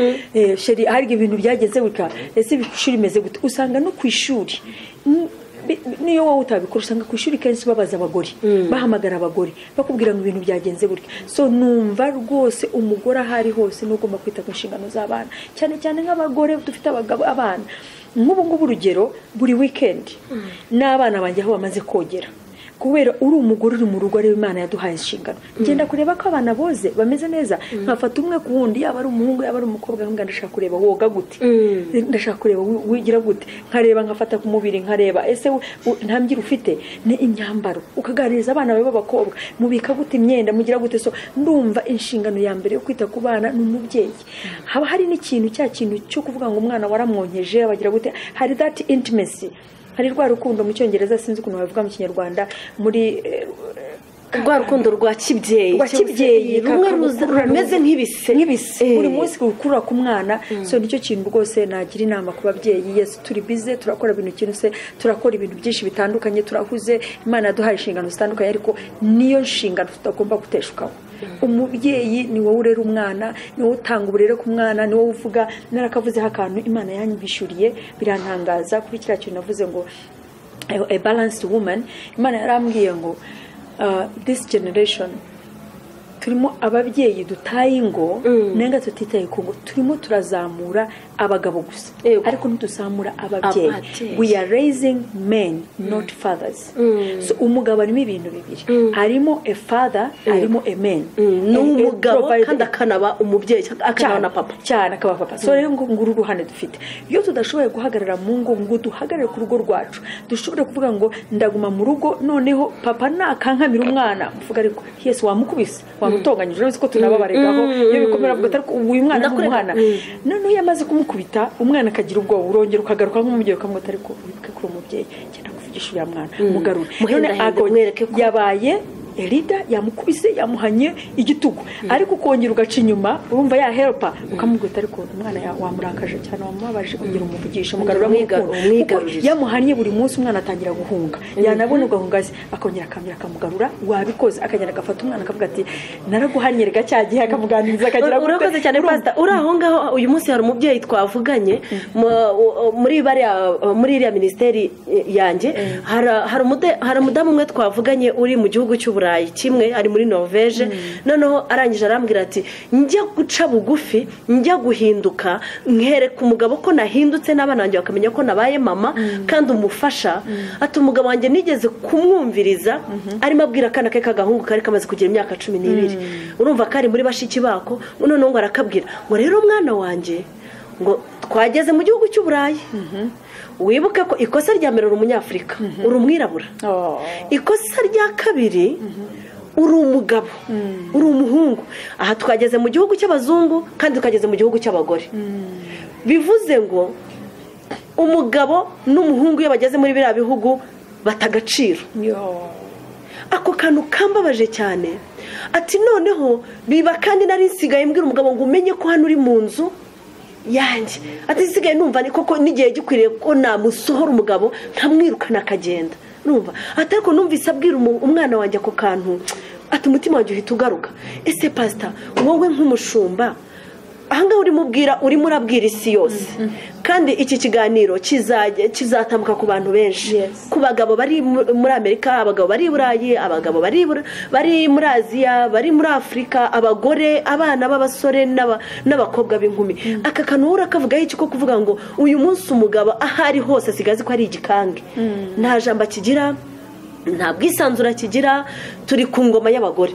sheri harya ibintu byageze guta ese ishuri imeze gute usanga no ku ishuri niyo wowe utabikora usanga ku ishuri kenshi babaza abagore bahamagara abagore bakubwira ngo ibintu byagenze gutya so numva rwose umugore aho ari hose ni ugomba kwita ku nshingano z'abana cyane cyane nk'abagore dufite abagabo abana nk'ubu ngubu urugero buri wikendi n'abana banjye aho bamaze kogera kubera uri umugore uri mu rugo areba imana yaduhaye inshingano genda kureba ko abana boze bameze neza nkafata umwe ku wundi yaba ari umuhungu yaba ari umukobwa nkubwira ndashaka kureba woga gute ndashaka kureba wigira gute nkareba nkafata ku mubiri nkareba ese nta mbyiro ufite ni imyambaro ukaganiriza abana bawe b'abakobwa mubika gute imyenda mugira gute so ndumva inshingano ya mbere yo kwita ku bana ni umubyeyi haba hari n'ikintu cya kintu cyo kuvuga ngo umwana waramwonkeje bagira gute hari dati intimesi hari rwa rukundo mu cyongereza sinzi ukuntu babivuga mu kinyarwanda muri rwa rukundo rwa kibyeyi rwa kibyeyi rumwe rumeze nk'ibise nk'ibise buri munsi ukurura ku mwana so nicyo kintu rwose nagira inama ku babyeyi yesi turi bize turakora ibintu kintu se turakora ibintu byinshi bitandukanye turahuze imana yaduhaye inshingano zitandukanye ariko niyo nshingano tutagomba guteshukaho umubyeyi ni wowe urera umwana ni wowe utanga uburere ku mwana ni wowe uvuga narakavuzeho akantu imana yanyishyuriye birantangaza kuri kiriya kintu navuze ngo a balanced woman imana yarambwiye ngo this generation turimo ababyeyi dutaye ingo nenga tutitaye ku ngo turimo turazamura abagabo gusa ariko ntituzamura ababyeyi we are raising men not fathers so umugabo arimo ibintu bibiri arimo a father arimo a man ni umugabo kandi akanaba umubyeyi akaba na papa cyane akaba papa so rero nguru uruhande dufite iyo tudashoboye guhagarara mu ngo ngo duhagarare ku rugo rwacu dushobora kuvuga ngo ndaguma mu rugo noneho papa nakankamira umwana mvuga ariko yesi wamukubise wamutonganyije urabona ko tunababaregaho iyo bikomera avuga atari uyu mwana ni umwana noneho iyo amaze kumukubisa kumukubita umwana akagira ubwoba urongera ukagaruka nk'umubyeyi ukamwita ariko wibuke kuri umubyeyi cyenda kuvugisha uriya mwana mugarure none yabaye erida yamukubise yamuhanye igitugu ariko ukongera ugaca inyuma urumva yaheropa ukamubwita ariko umwana wamurakaje cyane wamubabaje kugira umuvugishe mugarura umwigarurire yamuhanye buri munsi umwana atangira guhunga yanabona ugahunga se akongera akambira akamugarura wabikoze akagenda agafata umwana akavuga ati naraguhanye rega cya gihe akamuganiriza akagira urakoze cyane pasita uri aho ngaho uyu munsi hari umubyeyi twavuganye muri bariya muri iriya minisiteri yanjye hari umudamu umwe twavuganye uri mu gihugu cy'uburayi kimwe ari muri norvege noneho arangije arambwira ati njya guca bugufi njya guhinduka nkwereka umugabo ko nahindutse n'abana banjye bakamenya ko nabaye mama kandi umufasha ati umugabo wanjye nigeze kumwumviriza arimo abwira akana ke k'agahungu kari kamaze kugira imyaka cumi n'ibiri urumva ko ari muri bashiki bako noneho ngo arakabwira ngo rero mwana wanjye ngo twageze mu gihugu cy'uburayi wibuke ko ikosa rya mbere uri umunyafurika uri umwirabura ikosa rya kabiri uri umugabo uri umuhungu aha twageze mu gihugu cy'abazungu kandi tukageze mu gihugu cy'abagore bivuze ngo umugabo n'umuhungu iyo bageze muri biriya bihugu bata agaciro ako kantu kambabaje cyane ati noneho biba kandi nari nsigaye mbwira umugabo ngo umenye ko hano uri mu nzu yanjye atisigaye numva ni koko n'igihe gikwiriye ko namusohora umugabo nkamwirukana akagenda numva atariko numvise abwira umwana wanjye ako kantu ati umutima wanjye uhita ugaruka ese pasita wowe nk'umushumba ahangaha urimo ubwira urimo urabwira isi yose kandi iki kiganiro kizatambuka ku bantu benshi ku bagabo bari muri amerika abagabo bari i burayi abagabo bari muri aziya bari muri afurika abagore abana b'abasore n'abakobwa b'inkumi aka kantu urakavugaho iki ko kuvuga ngo uyu munsi umugabo aho ari hose asigaye azi ko ari igikange nta jambo akigira nta bwisanzure kigira turi ku ngoma y'abagore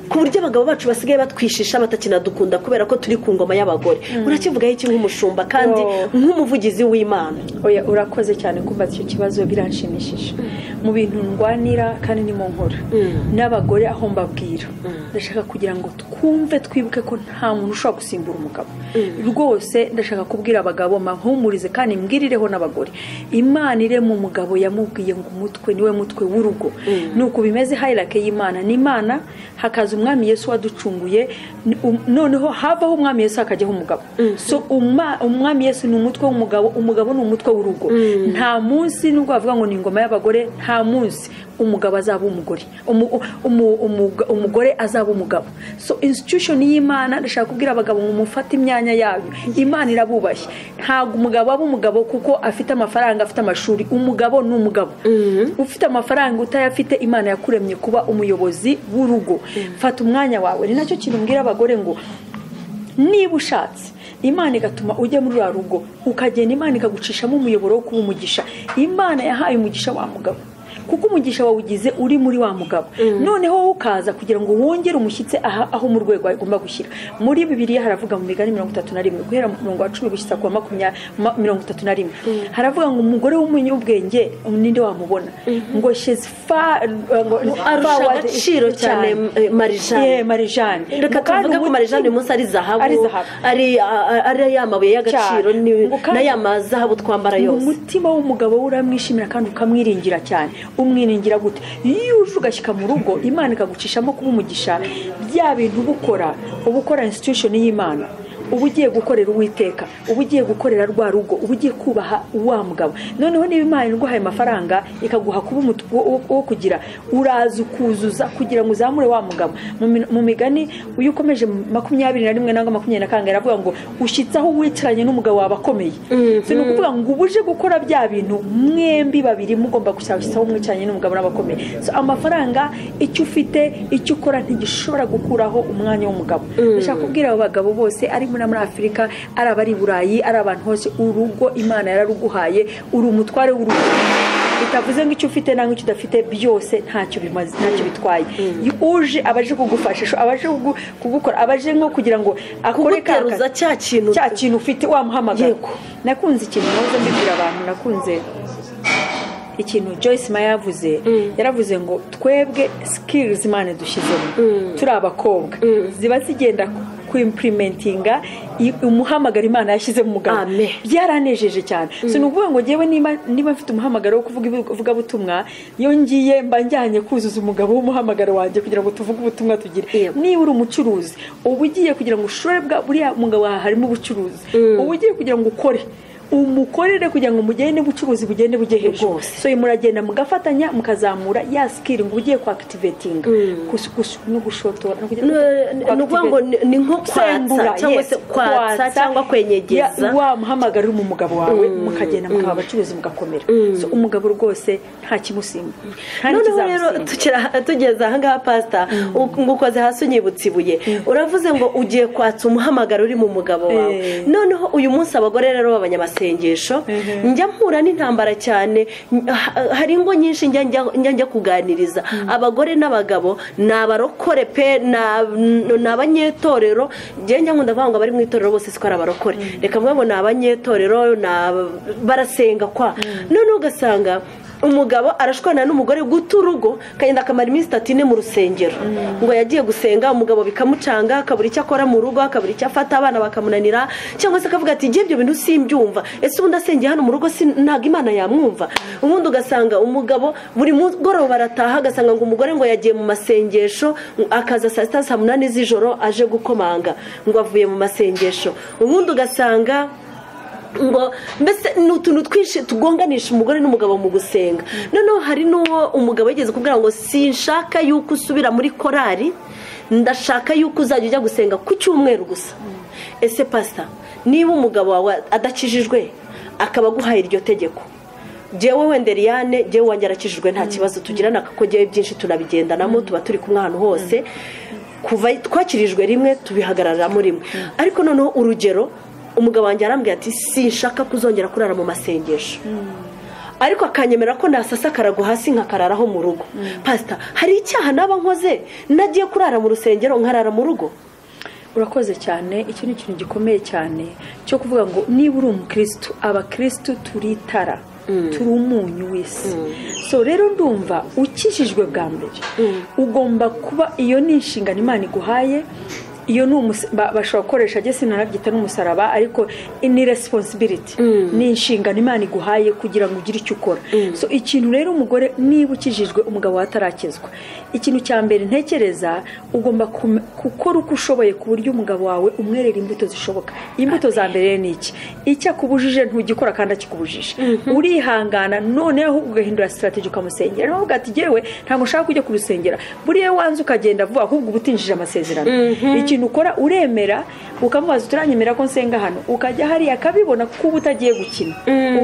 ku buryo abagabo bacu basigaye batwishisha batakinadukunda kubera ko turi ku ngoma y'abagore urakivugaho iki nk'umushumba kandi nk'umuvugizi w'imana urakoze cyane kumva icyo kibazo biranshimishije mu bintu ndwanira kandi ni mu nkora n'abagore aho mbabwira ndashaka kugira ngo twumve twibuke ko nta muntu ushobora gusimbura umugabo rwose ndashaka kubwira abagabo mpahumurize kandi mbwirireho n'abagore imana irema umugabo yamubwiye ngo umutwe niwe mutwe w'urugo ni uku bimeze hayirake y'imana ni imana hakaza umwami yesu waducunguye noneho havaho umwami yesu hakajyaho umugabo so umwami yesu ni umutwe w'umugabo umugabo ni umutwe w'urugo nta munsi nubwo bavuga ngo ni ingoma y'abagore nta munsi umugabo azaba umugore umugore azaba umugabo so institution y'imana ndashaka kubwira abagabo ngo mufate imyanya yayo imana irabubashye ntabwo umugabo aba umugabo kuko afite amafaranga afite amashuri umugabo ni umugabo ufite amafaranga utayafite imana yakuremye kuba umuyobozi w'urugo fata umwanya wawe ni nacyo kintu mbwira abagore ngo niba ushatse imana igatuma ujya muri ruriya rugo ukagenda imana ikagucishamo umuyoboro wo kuba umugisha imana yahaye umugisha wa mugabo kuko umugisha wawugize uri muri wa mugabo noneho wowe ukaza kugira ngo wongere umushyitse aho mu rwego agomba gushyira muri bibiriya haravuga mu migani mirongo itatu na rimwe guhera mu murongo wa cumi gushyitsa kuwa makumyabiri mirongo itatu na rimwe haravuga ngo umugore w'umunyabwenge ninde wamubona ngo shezi arusha agaciro cyane marijani reka tuvuge ko marijani uyu munsi ari zahabu ari ya mabuye y'agaciro na ya mazahabu twambara yose umutima w'umugabo we uramwishimira kandi ukamwiringira cyane umwiringira gute iyo uje ugashyika mu rugo imana ikagucishamo kuba umugisha bya bintu uba ukora uba ukora institution y'imana uba ugiye gukorera uwiteka uba ugiye gukorera rwa rugo uba ugiye kubaha wa mugabo noneho niba imana iguhaye amafaranga ikaguha kuba umutuku wo kugira uraza ukuzuza kugira ngo uzamure wa mugabo mu migani iyo ukomeje makumyabiri na rimwe nangwa makumyabiri na karindwi aravuga ngo ushyitseho wicaranye n'umugabo wawe akomeye si ni ukuvuga ngo uba uje gukora bya bintu mwembi babiri mugomba gushyitsaho mwicaranye n'umugabo n'abakomeye amafaranga icyo ufite icyo ukora ntigishobora gukuraho umwanya w'umugabo ndashaka kubwira abo bagabo bose arimo muri afurika ari abari i burayi ari abantu hose urugo imana yararuguhaye uri umutware w'urugo bitavuze ngo icyo ufite nangwa icyo udafite byose ntacyo bimaze ntacyo bitwaye uje abaje kugufasha abaje kugukora abaje nko kugira ngo akore cya kintu cya kintu ufite wamuhamagara nakunze ikintu nahoze mbibwira abantu nakunze ikintu joyce maya yavuze yaravuze ngo twebwe sikirizi imana dushyizemo turi abakobwa ziba zigenda kwimprimentinga umuhamagaro imana yashyize mu mugabo byaranejeje cyane si ukuvuga ngo ngewe niba mfite umuhamagaro wo kuvuga ivugabutumwa iyo ngiye mba njyanye kuzuza umugabo w'umuhamagaro wanjye kugira ngo tuvuge ubutumwa tugire niba uri umucuruzi uba ugiye kugira ngo ushore buriya mugabo wawe harimo ubucuruzi uba ugiye kugira ngo ukore umukorere kugira ngo mugende ubucuruzi bugende bujye hejuru so muragenda mugafatanya mukazamura ya sikiri ngo ugiye kwakitivetinga no gushotora ni ukuvuga ngo ni nko kwatsa cyangwa se kwatsa cyangwa kwenyegeza wa muhamagaro uri mu mugabo wawe mukagenda mukaba abacuruzi mugakomera so umugabo rwose nta kimusimba noneho rero tugeze ahangaha pasita ngo ukoze hasi unyibutse ibuye uravuze ngo ugiye kwatsa umuhamagaro uri mu mugabo wawe noneho uyu munsi abagore rero b'abanyamasi amasengesho njya mpura n'intambara cyane hari ingo nyinshi njya njya kuganiriza abagore n'abagabo ni abarokore pe ni abanyetorero njya nkunda kuvuga ngo abari mu itorero bose siko ari abarokore reka mvuga ngo ni abanyetorero barasenga kwa noneho ugasanga umugabo arashwana n'umugore guta urugo akagenda akamara iminsi itatu ine mu rusengero ngo yagiye gusenga umugabo bikamucanga akabura icyo akora mu rugo akabura icyo afata abana bakamunanira cyangwa se akavuga ati ibyo bintu simbyumva ese ubundi asengeye hano mu rugo ntabwo imana yamwumva ubundi ugasanga umugabo buri mugoroba arataha agasanga ngo umugore ngo yagiye mu masengesho akaza saa sita saa munani z'ijoro aje gukomanga ngo avuye mu masengesho ubundi ugasanga ngo mbese ni utuntu twinshi tugonganisha umugore n'umugabo mu gusenga noneho hari n'uwo umugabo yigeze kubwira ngo sinshaka yuko usubira muri korari ndashaka yuko uzajya ujya gusenga ku cyumweru gusa ese pasita niba umugabo wawe adakijijwe akaba aguhaye iryo tegeko jyewe wenda Eliane jyewe wanjye arakijijwe nta kibazo tugirana kuko jyewe byinshi tunabigendanamo tuba turi kumwe ahantu hose kuva twakirijwe rimwe tubihagararamo rimwe ariko noneho urugero umugabo wanjye arambwira ati sinshaka kuzongera kurara mu masengesho ariko akanyemerera ko nasasa akarago hasi nkakararaho mu rugo pasita hari icyaha naba nkoze nagiye kurara mu rusengero nkarara mu rugo urakoze cyane icyo ni ikintu gikomeye cyane cyo kuvuga ngo niba uri umukirisitu abakirisitu turitara turi umunyu w'isi so rero ndumva ukijijwe bwa mbere ugomba kuba iyo ni inshingano imana iguhaye iyo ni bashobora gukoresha agese sinanabyita n'umusaraba ariko ni resiponsibiriti ni inshingano imana iguhaye kugira ngo ugire icyo ukora so ikintu rero umugore niba ukijijwe umugabo atarakizwa ikintu cya mbere ntekereza ugomba gukora uko ushoboye ku buryo umugabo wawe umwerera imbuto zishoboka imbuto za mbere ni iki icyo akubujije ntugikora kandi akikubujije urihangana noneho ugahindura sitarategi ukamusengera nawe ati yewe ntabwo ushaka kujya kurusengera buriya wanze ukagenda vuba ahubwo uba utinjije amasezerano ukora uremera ukamubaza uturanyemera ko nsenga hano ukajya hariya akabibona kuko uba utagiye gukina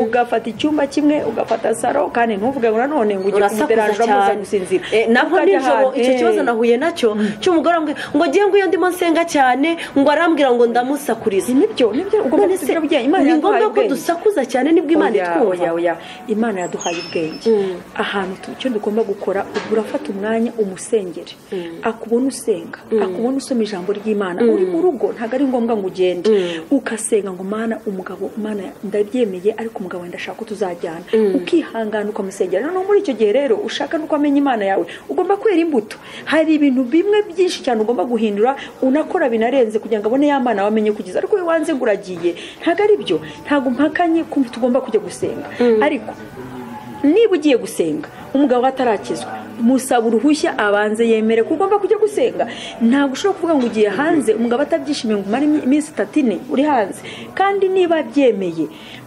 ugafata icyumba kimwe ugafata saro kandi ntuvuge ngo nanone ngo ujye kumuderanje amaze gusinzira nabwo nijoro icyo kibazo nahuye nacyo cy'umugore arambwira ngo ngiye ngo iyo ndimo nsenga cyane ngo arambwira ngo ndamusakurize nibyo nibyo ugomba kugira ubwenge imana yaduhaye ubwenge ko dusakuza cyane nibwo imana itwumva imana yaduhaye ubwenge ahantu icyo dugomba gukora urafata umwanya umusengere akubona usenga akubona usoma ijambo ry'imana uri mu rugo ntabwo ari ngombwa ngo ugende ugasenga ngo mana umugabo mana ndabyemeye ariko umugabo wenda ashaka ko tuzajyana ukihangana ukamusengera noneho muri icyo gihe rero ushaka nuko amenya imana yawe ugomba kwera imbuto hari ibintu bimwe byinshi cyane ugomba guhindura unakora binarenze kugira ngo abone ya mana wamenye kugeza ariko iyo wanze ngo uragiye ntabwo ari byo ntabwo mpakanye ko tugomba kujya gusenga ariko niba ugiye gusenga umugabo atarakizwa musaba uruhushya abanze yemere ko ugomba kujya gusenga ntabwo ushobora kuvuga ngo ugiye hanze umugabo atabyishimiye ngo umare iminsi itatu ine uri hanze kandi niba abyemeye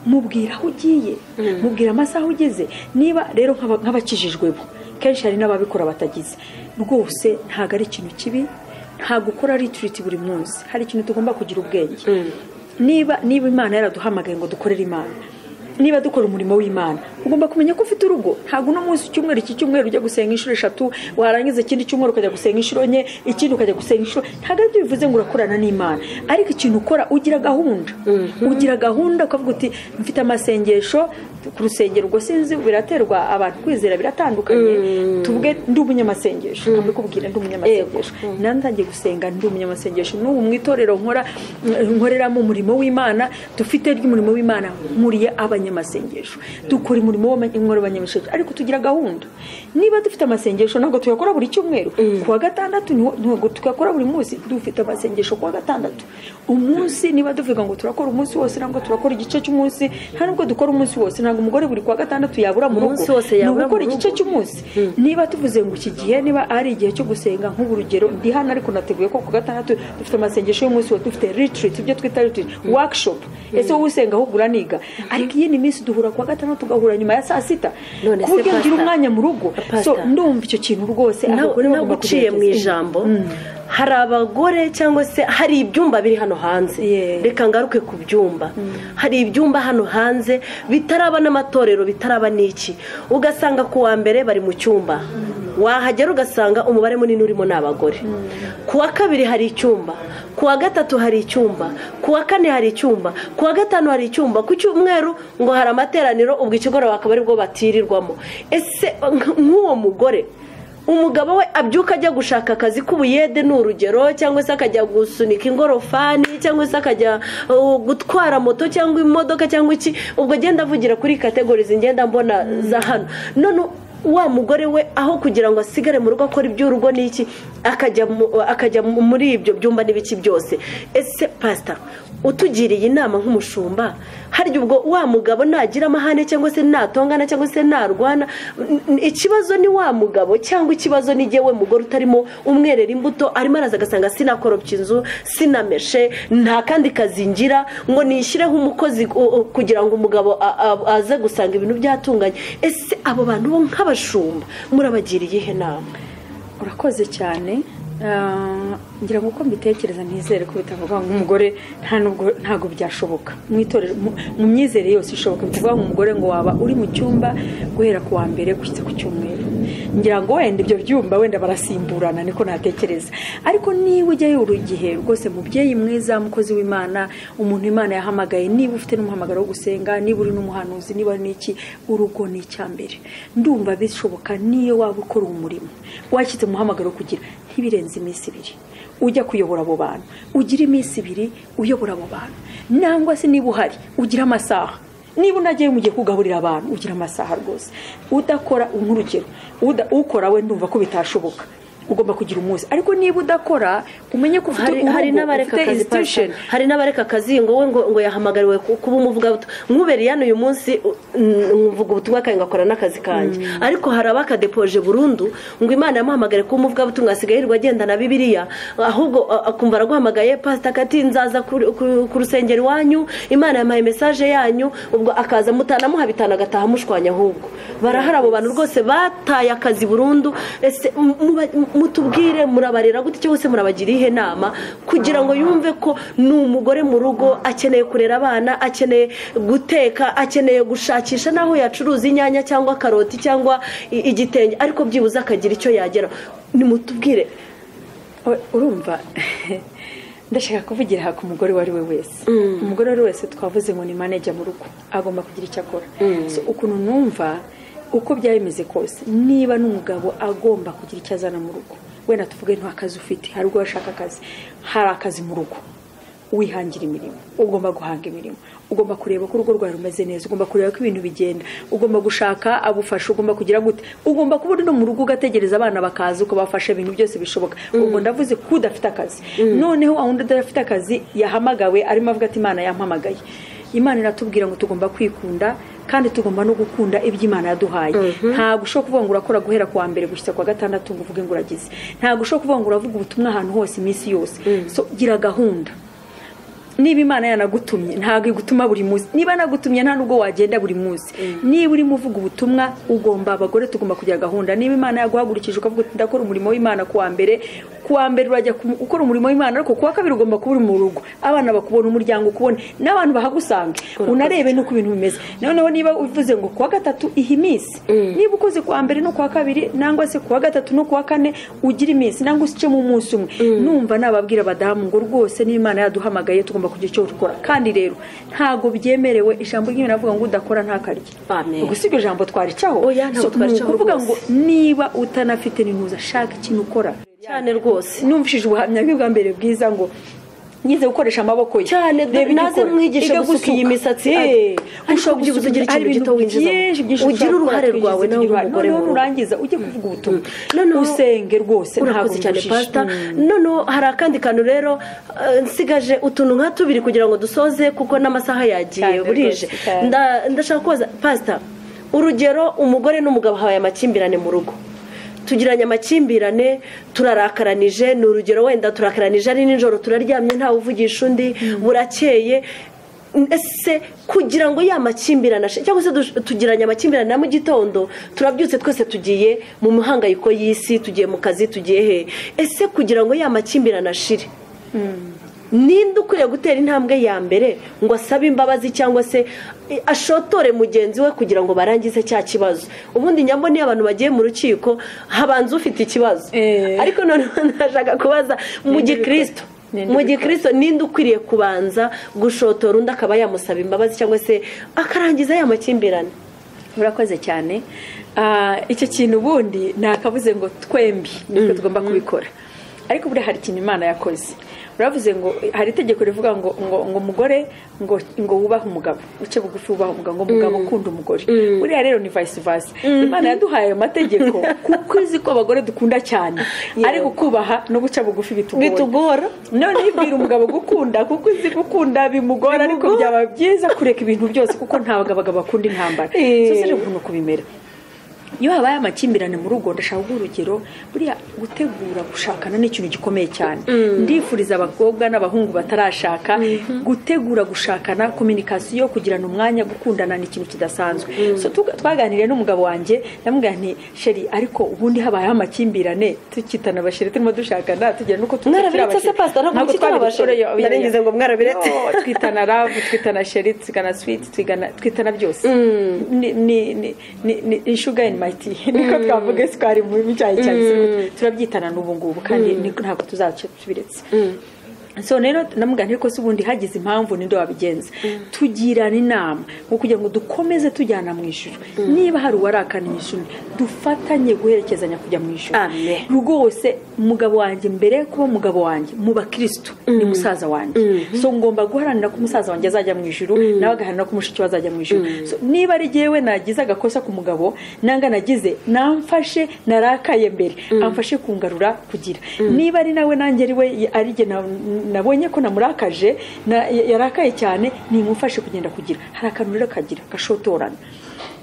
mubwira aho ugiye mubwira amasaha ugeze niba rero nk'abakijijwe bo kenshi hari n'ababikora batagize rwose ntabwo ari ikintu kibi ntabwo ukora ritiriti buri munsi hari ikintu tugomba kugira ubwenge niba niba imana yaraduhamagaye ngo dukorere imana niba dukora umurimo w'imana ugomba kumenya ko ufite urugo ntabwo uno munsi icyumweru iki cyumweru ujya gusenga inshuro eshatu warangiza ikindi cyumweru ukajya gusenga inshuro enye ikindi ukajya gusenga inshuro ntabwo aribyo bivuze ngo urakorana n'imana ariko ikintu ukora ugira gahunda ugira gahunda ukavuga uti mfite amasengesho ku rusengero ubwo sinzi biraterwa abantu kwizera biratandukanye tuvuge ndi umunyamasengesho ntabwo kubwira ndi umunyamasengesho ntangiye gusenga ndi umunyamasengesho n'ubu mu itorero nkora nkoreramo umurimo w'imana dufite ry'umurimo w'imana nkuriye abanyamasengesho dukora umurimo w'abanyamasengesho ariko tugira gahunda niba dufite amasengesho ntabwo tuyakora buri cyumweru ku wa gatandatu ntabwo tuyakora buri munsi dufite amasengesho ku wa gatandatu umunsi niba tuvuga ngo turakora umunsi wose ntabwo turakora igice cy'umunsi nta nubwo dukora umunsi wose ntabwo umugore buri kuwa gatandatu yabura mu rugo ni ugukora igice cy'umunsi niba tuvuze ngo iki gihe niba ari igihe cyo gusenga nk'ubu rugero ndi hano ariko nateguye ko ku gatandatu dufite amasengesho y'umunsi wose dufite ritiriti ibyo twita ritiriti wakishopu ese wowe usenga ahubwo uraniga ariko iyindi minsi duhura kuwa gatandatu tugahura nyuma ya saa sita ku buryo ngira umwanya mu rugo so ndumva icyo kintu rwose abagore bagomba kugira mu ijambo hari abagore cyangwa se hari ibyumba biri hano hanze reka ngaruke ku byumba hari ibyumba hano hanze bitaraba n'amatorero bitaraba n'iki ugasanga ku wa mbere bari mu cyumba wahagera ugasanga umubare munini urimo ni abagore ku wa kabiri hari icyumba ku wa gatatu hari icyumba ku wa kane hari icyumba ku wa gatanu hari icyumba ku cyumweru ngo hari amateraniro ubwo ikigoroba akaba aribwo batirirwamo ese nk'uwo mugore umugabo we abyuka ajya gushaka akazi k'ubuyede ni urugero cyangwa se akajya gusunika ingorofani cyangwa se akajya gutwara moto cyangwa imodoka cyangwa iki ubwo agenda avugira kuri kategori zingenda mbona za hano none wa mugore we aho kugira ngo asigare mu rugo akora iby'urugo n'iki akajya muri ibyo byumba n'ibiki byose ese pasita utugiriye inama nk'umushumba harya ubwo wa mugabo nagira amahane cyangwa se natongana cyangwa se narwana ikibazo ni wa mugabo cyangwa ikibazo ni we mugore utarimo umwerera imbuto arimo araza agasanga sinakoropye inzu sinameshe nta kandi kazi ngira ngo nishyire umukozi kugira ngo umugabo aze gusanga ibintu byatunganye ese abo bantu bo nk'abashumba murabagiriye ihe nama urakoze cyane ngira ngo uko mbitekereza ntizere ko bitavuga ngo umugore ntabwo byashoboka mu myizere yose ishoboka bitavuga ngo umugore ngo waba uri mu cyumba guhera ku wa mbere gushyitsa ku cyumweru ngira ngo wenda ibyo byumba wenda barasimburana niko natekereza ariko niba ujyayo buri gihe rwose mubyeyi mwiza mukozi w'imana umuntu imana yahamagaye niba ufite n'umuhamagaro wo gusenga niba uri n'umuhanuzi niba n'iki urugo ni icyambere ndumva bishoboka niyo waba ukora umurimo washyitse umuhamagaro kugira ntibirenze iminsi ibiri ujya kuyobora abo bantu ugira iminsi ibiri uyobora abo bantu nangwa se niba uhari ugira amasaha niba unagiye mugiye kugaburira abantu ugira amasaha rwose udakora nk'urugero ukora we ndumva ko bitashoboka ugomba kugira umunsi ariko niba udakora umenye ko ufite institution hari n'abareka akazi ngo we ngo yahamagariwe kuba umuvuga nk'ubere hano uyu munsi mvuga ubutumwa kandi ngakora n'akazi kanjye ariko hari abakadepoje burundu ngo imana yamuhamagare kuba umuvugabutumwa asigaye yirirwa agenda na bibiliya ahubwo akumva araguhamagaye pasita kati nzaza ku rusengero iwanyu imana yamuhaye mesaje yanyu ubwo akaza mutanamuha bitanu agataha mushwanya ahubwo barahari abo bantu rwose bataye akazi burundu ese mutubwire murabarera gute cyangwa se murabagira iyihe nama kugira ngo yumve ko ni umugore mu rugo akeneye kurera abana akeneye guteka akeneye gushakisha n'aho yacuruza inyanya cyangwa karoti cyangwa igitenge ariko byibuze akagira icyo yagera nimutubwire urumva ndashaka kuvugira ku umugore uwo ari we wese umugore uwo ari we wese twavuze ngo ni maneja mu rugo agomba kugira icyo akora ukuntu numva uko byaba bimeze kose niba n'umugabo agomba kugira icyo azana mu rugo wenda tuvuge nta kazi ufite hari ubwo washaka akazi hari akazi mu rugo wihangira imirimo ugomba guhanga imirimo ugomba kureba ko urugo rwawe rumeze neza ugomba kureba ko ibintu bigenda ugomba gushaka abufasha ugomba kugira gute ugomba kuba uri no mu rugo ugategereza abana bakaza ukabafasha ibintu byose bishoboka ubwo ndavuze ko udafite akazi noneho aho undi udafite akazi yahamagawe arimo avuga ati imana yampamagaye imana iratubwira ngo tugomba kwikunda kandi tugomba no gukunda iby'imana yaduhaye ntabwo ushobora kuvuga ngo urakora guhera ku wa mbere gushyitsa ku wa gatandatu ngo uvuge ngo uragize ntabwo ushobora kuvuga ngo uravuga ubutumwa ahantu hose iminsi yose so gira gahunda niba imana yanagutumye ntabwo igutuma buri munsi niba yanagutumye nta nubwo wagenda buri munsi niba urimo uvuga ubutumwa ugomba abagore tugomba kugira gahunda niba imana yaguhagurukije ukavuga uti ndakora umurimo w'imana ku wa mbere ku wa mbere urajya gukora umurimo w'imana ariko ku wa kabiri ugomba kuba uri mu rugo abana bakubona umuryango ukubona n'abantu bahagusange unarebe n'uko ibintu bimeze noneho niba uvuze ngo ku wa gatatu iha iminsi niba ukoze ku wa mbere no ku wa kabiri nangwa se ku wa gatatu no ku wa kane ugira iminsi nangwa se ucemo umunsi umwe numva nababwira abadamu ngo rwose n'imana yaduhamagaye tugomba kugira icyo dukora kandi rero ntabwo byemerewe ijambo ry'imana avuga ngo udakora ntakarye gusa iryo jambo twaricaho ni ukuvuga ngo niba utanafite n'intuza shaka ikintu ukora cyane rwose numvishije ubuhamya bwa mbere bwiza ngo ngize gukoresha amaboko ye cyane naze mwigishe gusuka iyi misatsi ushobora kubyibuza ugira ikintu gito winjizamo ugira uruhare rwawe nawe umugore mu urangiza ujye kuvuga ubutumwa usenge rwose urakoze cyane pasita noneho hari akandi kantu rero nsigaje utuntu nka tubiri kugira ngo dusoze kuko n'amasaha yagiye burije ndashaka kubaza pasita urugero umugore n'umugabo habaye amakimbirane mu rugo tugiranye amakimbirane turarakaranije ni urugero wenda turakaranije ari nijoro turaryamye ntawe uvugisha undi burakeye ese kugira ngo ya makimbirane cyangwa se tugiranye amakimbirane na mu gitondo turabyutse twese tugiye mu mihangayiko y'isi tugiye mu kazi tugiye he ese kugira ngo ya makimbirane ashire ninde ukwiye gutera intambwe ya mbere ngo asabe imbabazi cyangwa se ashotore mugenzi we kugira ngo barangize cya kibazo ubundi nyambo niyo abantu bagiye mu rukiko habanza ufite ikibazo ariko noneho ndashaka kubaza mu gikirisito mu gikirisito ninde ukwiriye kubanza gushotora undi akaba yamusaba imbabazi cyangwa se akarangiza ya makimbirane murakoze cyane icyo kintu ubundi nakabuze ngo twembi nitwe tugomba kubikora ariko buriya hari ikintu imana yakoze uravuze ngo hari itegeko rivuga ngo ngo umugore ngo ngo wubahe umugabo uce bugufi wubahe umugabo ngo umugabo ukunda umugore buriya rero ni vice versa imana yaduhaye ayo mategeko kuko izi ko abagore dukunda cyane ariko kubaha no guca bugufi bitugora none ibwira umugabo gukunda kuko izi gukunda bimugora ariko byaba byiza kureka ibintu byose kuko ntabwo abagabo bakunda intambara rero ukuntu kubimera iyo habaye amakimbirane mu rugo ndashaka guha urugero buriya gutegura gushakana ni ikintu gikomeye cyane ndifuriza abakobwa n'abahungu batarashaka gutegura gushakana kominikasiyo kugirana umwanya gukundana ni ikintu kidasanzwe So, tuga- twaganiriye n'umugabo wanjye ndamubwira nti sheri ariko ubundi habayeho amakimbirane tukitana abasheri turimo dushakana tugira n'uko Mwarabiretse se, Pastor? Ntabwo twitana abasheri. Narengeje ngo mwarabiretse. No, twitana rabu twitana sheri twigana switi twigana twitana byose ni ni ni ni- ni ni sugar in my tea niko twavuga isukari mu bicyayi cyane turabyitana n'ubu ngubu kandi ni- ntabwo tuzaca tubiretse so rero namugana ko se ubundi hagize impamvu ninde wabigenza tugirana inama ngo kugira ngo dukomeze tujyana mu ijoro niba hari uwarakana ijoro dufatanye guherekezanya kujya mu ijoro Amen. rwose umugabo wanjye mbere kuba umugabo wanjye mu bakirisitu ni musaza wanjye so ngomba guharanira ko umusaza wanjye azajya mu ijuru nawe agaharanira ko mushiki we azajya mu ijuru So, niba ari jyewe nagize agakosa ku mugabo nanga nagize namfashe narakaye mbere amfashe kungarura kugira niba ari nawe nanjye ari we ari jye na- nabonye ko namurakaje na- yarakaye cyane nimufashe kugenda kugira hari akantu rero kagira gashotorana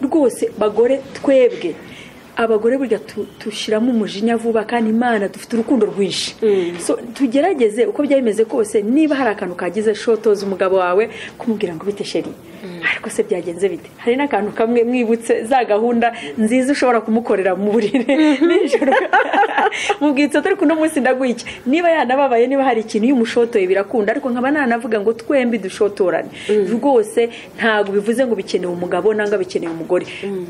rwose bagore twebwe abagore burya tu- dushyiramo umujinya vuba kandi imana dufite urukundo rwinshi So, tugerageze uko byaba bimeze kose niba hari akantu kagize shotoza umugabo wawe kumubwira ngo bite sheri ariko se byagenze bite hari n'akantu kamwe mwibutse za gahunda nziza ushobora kumukorera mu buriri nijoro mubwitse turi kuno munsi ndaguha iki niba yanababaye niba hari ikintu iyo umushotoye birakunda ariko nkaba nanavuga ngo twembi dushotorane rwose ntabwo bivuze ngo bikeneye umugabo nangwa bikeneye umugore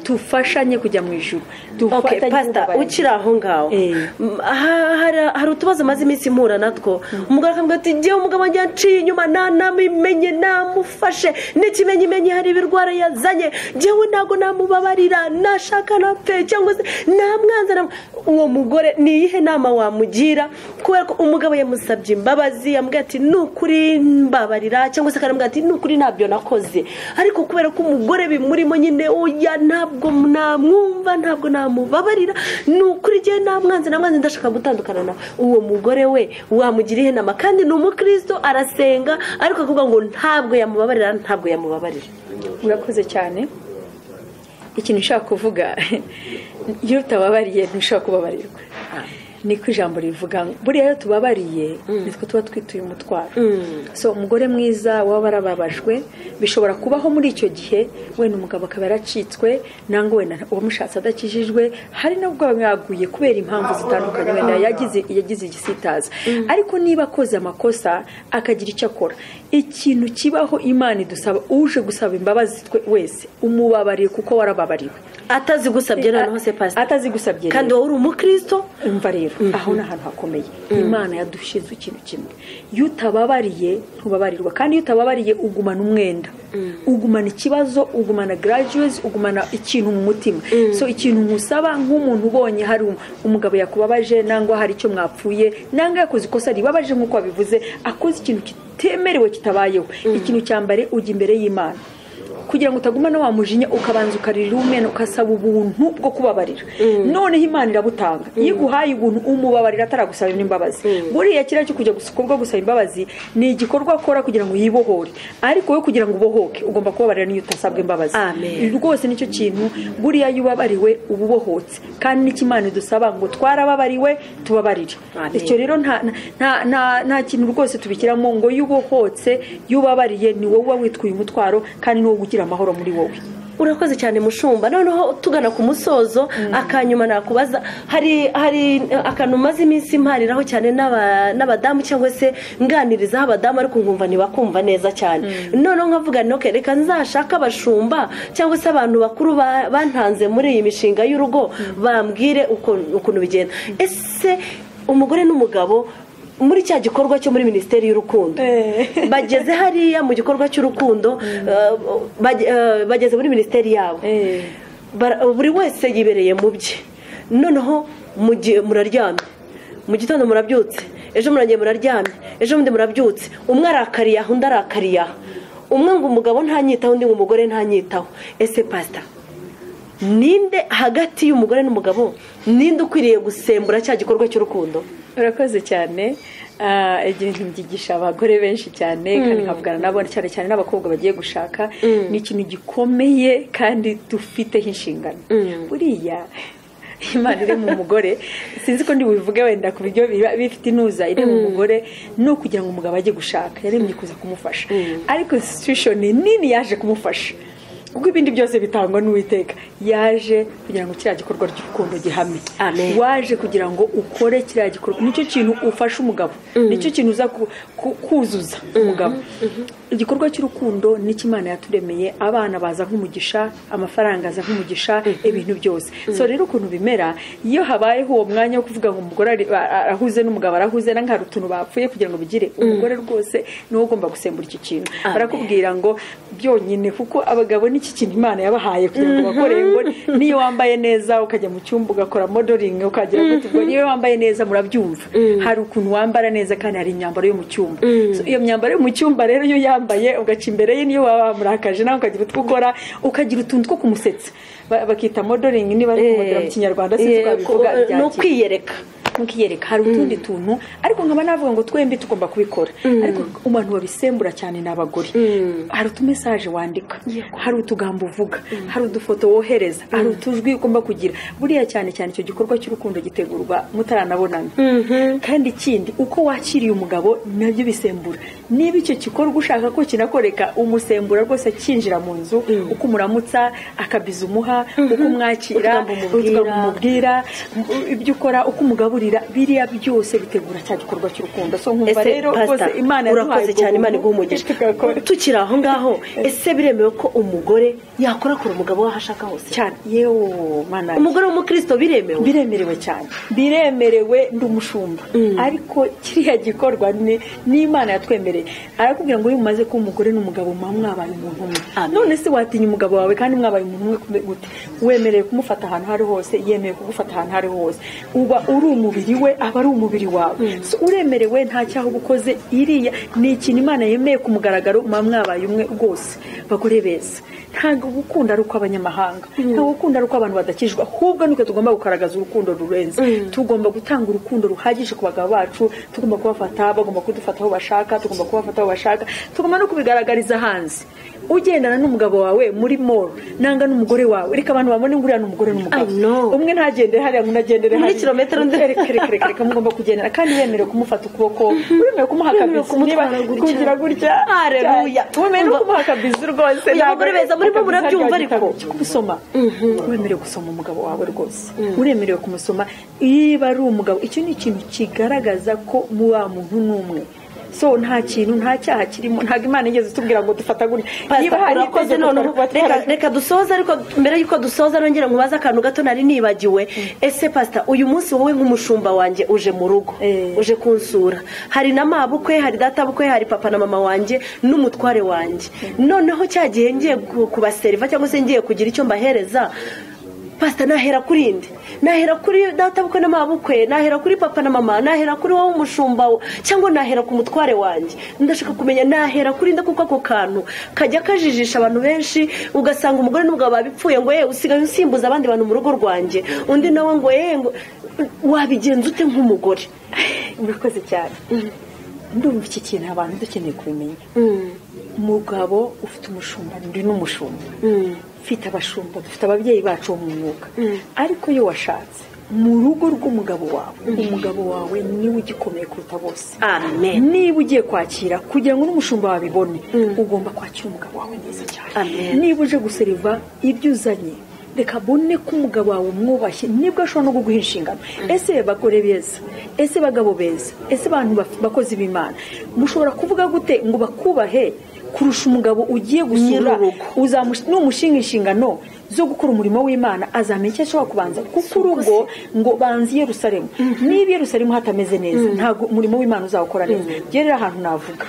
tufashanye kujya mu ijuru Okay, pastor ukiri aho ngaho Eh. M- aha- hari- hari utubazo maze iminsi mpura natwo umugore akavuga ati ngewe umugabo wanjye yaciye inyuma nanabimenye namufashe n'ikimenyimenyi hari ibirwara yazanye ngewe ntabwo namubabarira nashaka napfe cyangwa se namwanza nam- uwo mugore ni iyihe nama wamugira kubera ko umugabo yamusabye imbabazi yamubwira ati ni ukuri mbabarira cyangwa se akaramubwira ati ni ukuri ntabyo nakoze ariko kubera ko umugore bimurimo nyine oya ntabwo namwumva ntabwo namubabarira ni ukuri igihe namwanze namwanze ndashaka gutandukana nawe uwo mugore we wamugira ihe nama kandi ni umukristo arasenga ariko akavuga ngo ntabwo yamubabarira ntabwo yamubabarira murakoze cyane ikintu ushaka kuvuga iyo utababariye ntushobora kubabarirwa niko ijambo rivuga ngo buriya iyo tubabariye nitwe tuba twituye umutwaro so umugore mwiza waba warababajwe bishobora kubaho muri icyo gihe wenda umugabo akaba yaracitswe nangwa wenda uwamushatse adakijijwe hari n'ubwo bamwe yaguye kubera impamvu zitandukanye wenda yagize yagize igisitaza ariko niba akoze amakosa akagira icyo akora ikintu kibaho imana idusaba uje gusaba imbabazi twe- wese umubabariye kuko warababariwe atazigusabye noneho se pasita atazigusabye kandi rero. wowe uri umukristo umva rero aho ni ahantu hakomeye imana yadushyize ikintu kimwe iyo utababariye ntubabarirwa kandi iyo utababariye ugumana umwenda ugumana ikibazo ugumana garajuwezi ugumana ikintu mu mutima so ikintu nkusaba nk'umuntu ubonye hari um- umugabo yakubabaje nangwa hari icyo mwapfuye nangwa yakoze ikosa ribabaje nk'uko wabivuze akoze ikintu kitemerewe kitabayeho ikintu cya mbere ujya imbere y'imana kugira ngo utagumana wa mujinya ukabanza ukaririra umwenda ugasaba ubuntu bwo kubabarira noneho imana irabutanga iyo iguhaye ubuntu umubabarira ataragusaba imbabazi buriya kiriya cyo kujya gusuka ubwo gusaba imbabazi ni igikorwa akora kugira ngo yibohore ariko wowe kugira ngo ubohoke ugomba kubabarira n'iyo utasabwa imbabazi Amen. rwose nicyo kintu buriya iyo ubabariwe uba ubohotse kandi n'icyo imana idusaba ngo twarababariwe tubabarire Amen. icyo rero nta nta- nta- nta- nta kintu rwose tubishyiramo ngo iyo ubohotse iyo ubabariye ni wowe uba witwaye umutwaro kandi ni wowe ugira amahoro muri wowe urakoze cyane mushumba noneho tugana ku musozo akanyuma nakubaza hari hari eh, akantu maze iminsi mpariraho cyane n'aba- n'abadamu cyangwa se nganirizaho abadamu ariko nkumva ntibakumva neza cyane noneho nkavuga nti "Okay, reka nzashake abashumba cyangwa se abantu bakuru ba- bantanze muri iyi mishinga y'urugo bambwire uko- ukuntu bigenda ese umugore n'umugabo muri cya gikorwa cyo muri minisiteri y'urukundo Eh. bageze hariya mu gikorwa cy'urukundo eh, bage- eh, bageze muri minisiteri yabo Eh. Bara- buri wese yibereye mu bye noneho mu gihe muraryamye mu gitondo murabyutse ejo murangeye muraryamye ejo bundi murabyutse umwe arakariye aha undi arakariye aha umwe ngo umugabo ntanyitaho undi ngo umugore ntanyitaho ese pasita ninde hagati y'umugore n'umugabo ninde ukwiriye gusembura cya gikorwa cy'urukundo urakoze cyane ikintu byigisha abagore benshi cyane kandi nkavugana nabo cyane cyane n'abakobwa bagiye gushaka ni ikintu gikomeye kandi dufiteho inshingano buriya imana iri mu mugore sinzi ko ndibubivuge wenda ku buryo bifite inuza iri mu mugore ni ukugira ngo umugabo ajye gushaka yaremye kuza kumufasha ariko sitishoni nini yaje kumufasha kuko ibindi byose bitangwa n'uwiteka yaje kugira ngo kiriya gikorwa cy'urukundo gihamye waje kugira ngo ukore kiriya gikorwa nicyo kintu ufasha umugabo nicyo kintu uza kuzuza umugabo igikorwa cy'urukundo nicyo imana yaturemeye abana baza nk'umugisha amafaranga aza nk'umugisha ibintu byose so rero ukuntu bimera iyo habayeho uwo mwanya wo kuvuga ngo umugore arahuze n'umugabo arahuze n'aho hari utuntu bapfuye kugira ngo bigire umugore rwose niwo ugomba gusembura iki kintu barakubwira ngo byonyine kuko abagabo ni iki kintu imana yabahaye kugira ngo bakore ngo niyo wambaye neza ukajya mu cyumba ugakora modoringi ukagira ngo niyo wambaye neza murabyumva hari ukuntu wambara neza kandi hari imyambaro yo mu cyumba iyo myambaro yo mu cyumba rero iyo yambaye ugaca imbere ye niyo waba wamurakaje nawe ukagira utwo ukora ukagira utuntu two kumusetsa bakita modoringi niba ari kumodera mu kinyarwanda sinzi ko babivuga ni ukwiyereka mukiyereka hari utundi tuntu ariko nkaba navuga ngo twembi tugomba kubikora ariko abantu babisembura cyane ni abagore hari utumesaje wandika hari utugambo uvuga hari udufoto wohereza hari utujwi ugomba kugira buriya cyane cyane icyo gikorwa cy'urukundo gitegurwa mutaranabonana kandi ikindi uko wakiriye umugabo nabyo bisembura niba icyo gikorwa ushaka ko kinakoreka umusembura rwose akinjira mu nzu uko umuramutsa akabiza umuha uko umwakira umubwira ibyo ukora uko umugabo biriya byose bitegura cya gikorwa cy'urukundo so nkumva rero rwose imana urakoze cyane imana iguha umugisha tukiri aho ngaho ese biremewe ko umugore yakorakora umugabo w'aho ashaka hose cyane yewe mana umugore w'umukristo biremewe biremerewe cyane biremerewe ndi umushumba ariko kiriya gikorwa ni imana yatwemereye arakubwira ngo iyo umaze kuba umugore n'umugabo muba mwabaye umuntu umwe none se watinya umugabo wawe kandi mwabaye umuntu umwe gute wemerewe kumufata ahantu aho ari hose yemewe kugufata ahantu aho ari hose uba uri umuntu umubiri we aba ari umubiri wawe uremerewe nta cyaha uba ukoze iriya ni ikintu imana yemeye ku mugaragaro muba mwabaye umwe rwose bagore beza ntabwo gukunda ari ukw'abanyamahanga ntabwo gukunda ari ukw'abantu badakijwe ahubwo nuko tugomba kugaragaza urukundo rurenze tugomba gutanga urukundo ruhagije ku bagabo bacu tugomba kubafata bagomba kudufata aho bashaka tugomba kubafata aho bashaka tugomba no kubigaragariza hanze ugendana n'umugabo wawe muri moro nanga n'umugore wawe reka abantu babone nguriya n'umugore n'umugabo umwe ntagendere hariya undi agendere muri kilometero undi reka mugomba kugendera kandi wemerewe kumufata ukuboko wemerewe kumuha akabizi niba kugira gutya hareruya wemerewe no kumuha akabizi rwose abagore beza murimo murabyumva ariko gusoma wemerewe gusoma umugabo wawe rwose uremerewe kumusoma niba ari umugabo icyo ni ikintu kigaragaza ko muba muntu n'umwe so nta kintu nta cyaha kirimo ntabwo imana igeze itubwira ngo dufata gutya niba hari ikoze noneho reka dusoza ariko mbere y'uko dusoza nongera nkubaze akantu gato nari nibagiwe ese pasita uyu munsi wowe nk'umushumba wanjye uje mu rugo uje kunsura hari na mabukwe hari databukwe hari papa na mama wanjye n'umutware wanjye noneho cya gihe ngiye kubaseriva cyangwa se ngiye kugira icyo mbahereza pasita nahera kuri indi nahera kuri databukwe n'amabukwe nahera kuri papa na mama nahera kuri wowe umushumba cyangwa nahera ku mutware wanjye ndashaka kumenya nahera kuri nda kuko ako kantu kajya kajijisha abantu benshi ugasanga umugore n'umugabo babipfuye ngo yewe usigaye usimbuza abandi bantu mu rugo rwanjye undi nawe ngo yewe wabigenza ute nk'umugore murakoze cyane ndumva iki kintu abantu dukeneye kubimenya umugabo ufite umushumba ndi n'umushumba ufite abashumba dufite ababyeyi bacu bo mu mwuga ariko iyo washatse mu rugo rw'umugabo wawe umugabo wawe niwe ugikomeye kuruta bose niba ugiye kwakira kugira ngo n'umushumba wawe abibone ugomba kwakira umugabo wawe neza cyane niba uje guseriva ibyo uzanye reka abone ko umugabo wawe umwubashye nibwo ashobora no kuguha inshingano ese bagore beza ese bagabo beza ese abantu bakozi b'imana mushobora kuvuga gute ngo bakubahe kurusha umugabo ugiye gusura numushinga inshingano zo gukora umurimo w'imana azamenya icyo ashobora kubanza kuko urugo ngo banze Yerusalemu niba Yerusalemu hatameze neza ntabwo umurimo w'imana uzawukora neza rero ahantu navuga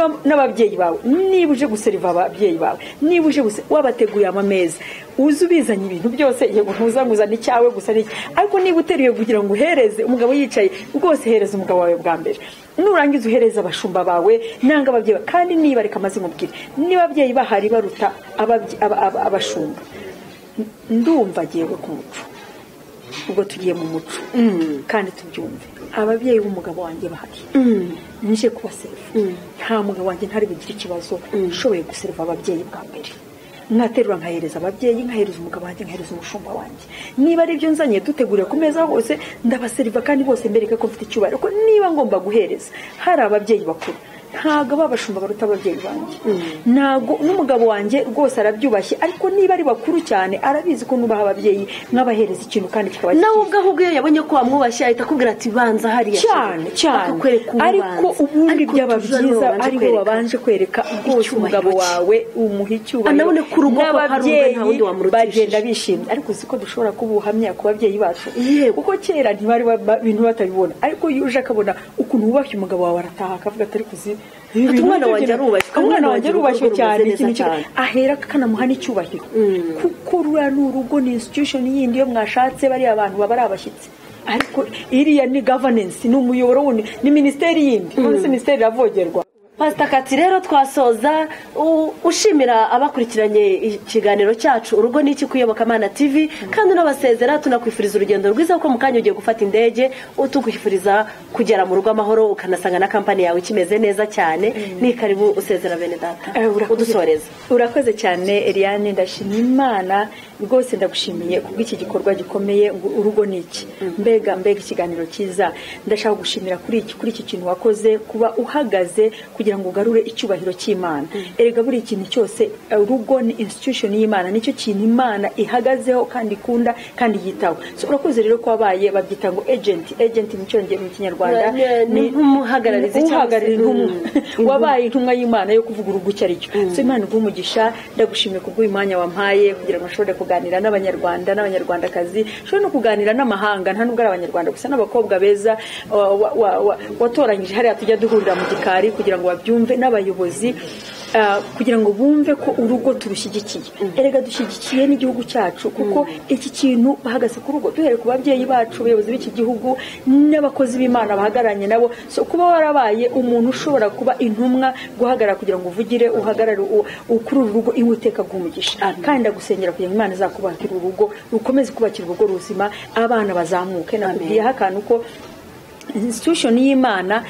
n'ababyeyi bawe niba uje guseriva ababyeyi bawe niba uje wabateguye amameza uzi ubizanye ibintu byose yego ntuzamuzane icyawe gusa n'iki ariko niba uteruye kugira ngo uhereze umugabo yicaye rwose hereza umugabo wawe bwa mbere nurangiza uhereza abashumba bawe nanga ababyeyi bawe kandi niba reka amaze nkubwire niba ababyeyi bahari baruta abashumba ndumva agiye ku muco ubwo tugiye mu muco kandi tubyumve ababyeyi b'umugabo wanjye bahari nje kubaseriva nta mugabo wanjye ntari bugire ikibazo ushoboye guseriva ababyeyi bwa mbere nkaterura nkahereza ababyeyi nkahereza umugabo wanjye nkahereza umushumba wanjye niba ari ibyo nzanye dutegurira ku meza hose ndabaseriva kandi bose mbereka ko mfite icyubahiro ko niba ngomba guhereza hari ababyeyi bakuru ntabwo ababashumba baruta ababyeyi banjye ntabwo n'umugabo wanjye rwose arabyubashye ariko niba ari bakuru cyane arabizi ko nubaha ababyeyi mwabahereza ikintu kandi kikaba nawe ubwo ahubwo iyo yabonye ko wamwubashye ahita akubwira ati banza hariya cyane cyane akakwereka ariko ubundi Ariko byaba tuzi byiza wabanje ariwe kwereka. wabanje kwereka icyo Icyubahiro umugabo cye. wawe umuha icyubahiro Anabone ko urugo koko hari undi, nta wundi n'ababyeyi wamurutishije. bagenda bishimye ariko uzi ko dushobora kuba ubuhamya ku babyeyi bacu Yego. kuko kera ntibari ba- ibintu batabibona ariko iyo uje akabona ukuntu wubashye umugabo wawe arataha akavuga atari kuzi Ati, "Umwana wanjye arubashywe, umwana wanjye arubashywe urugo cyane rumeze ikintu neza cyose." cyane. ahera akanamuha n'icyubahiro kuko ruriya ni urugo ni institution yindi iyo mwashatse bariya abantu baba ari abashyitsi ariko iriya ni governance ni umuyoboro wundi ni minisiteri yindi none se minisiteri iravogerwa pasita kati rero twasoza u- ushimira abakurikiranye ikiganiro cyacu urugo ni iki kuyobokamana tv kandi unabasezera tunakwifuriza urugendo rwiza kuko mu kanya ugiye gufata indege tukwifuriza kugera mu rugo amahoro ukanasanga na kampani yawe ikimeze neza cyane ni karibu usezera bene data Eh, urakoze. udusoreza urakoze cyane Eliane ndashima imana rwose ndagushimiye kubw'iki gikorwa gikomeye ngo urugo ni iki mbega mbega ikiganiro cyiza ndashaka gushimira kuri iki kuri iki kintu wakoze kuba uhagaze kugira ngo ugarure icyubahiro cy'imana erega buri kintu cyose eh, urugo ni institution y'imana nicyo kintu imana ihagazeho kandi ikunda kandi yitaho so urakoze rero ko wabaye babyita ngo agent agent mu cyongereza mu kinyarwanda Ni- ni nk'umuhagararizi cyangwa se- uhagarariye intumwa. Mm. wabaye intumwa y'imana yo kuvuga urugo icyo ari cyo so imana iguhe umugisha ndagushimiye kubw'uyu mwanya wampaye kugira ngo nshobore kuganira n'abanyarwanda n'abanyarwandakazi nshobore no kuganira n'amahanga nta nubwo ari abanyarwanda gusa n'abakobwa beza wa- wa- wa- wa- watoranyije hariya tujya duhurira mu gikari kugira ngo babyumve n'abayobozi ah, kugira ngo bumve ko urugo turushyigikiye erega dushyigikiye n'igihugu cyacu kuko iki kintu bahagaze ku rugo duhere ku babyeyi bacu abayobozi b'iki gihugu n'abakozi b'imana bahagararanye nabo so kuba warabaye umuntu ushobora kuba intumwa guhagarara kugira ngo uvugire uhagarare u- u- kuri uru rugo iwe iteka guhumugisha kandi ndagusengera kugira ngo imana izakubakira urugo rukomeze kubakira urugo ruzima abana bazamuke nakubwiyeho akantu ko institution y'imana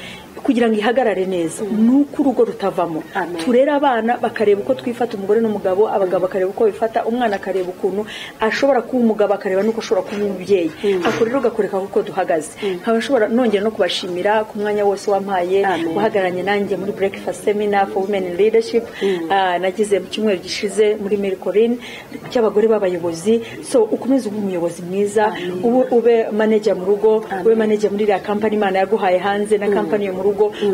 kugira ngo ihagarare neza ni uko urugo rutavamo Amen. turera abana bakareba uko twifata umugore n'umugabo abagabo bakareba uko bifata umwana akareba ukuntu ashobora kuba umugabo akareba n'uko ashobora kuba umubyeyi ako rero gakoreka kuko duhagaze nkaba nshobora nongera no kubashimira ku mwanya wose wampaye Amen. wahagararanye nanjye muri breakfast seminar for women in leadership Ah, nagize mu cyumweru gishize muri Mercorin cy'abagore b'abayobozi so ukomeze ube umuyobozi mwiza ube, ube manager mu rugo ube manager muri iriya kampani imana yaguhaye hanze na kampani yo mu rugo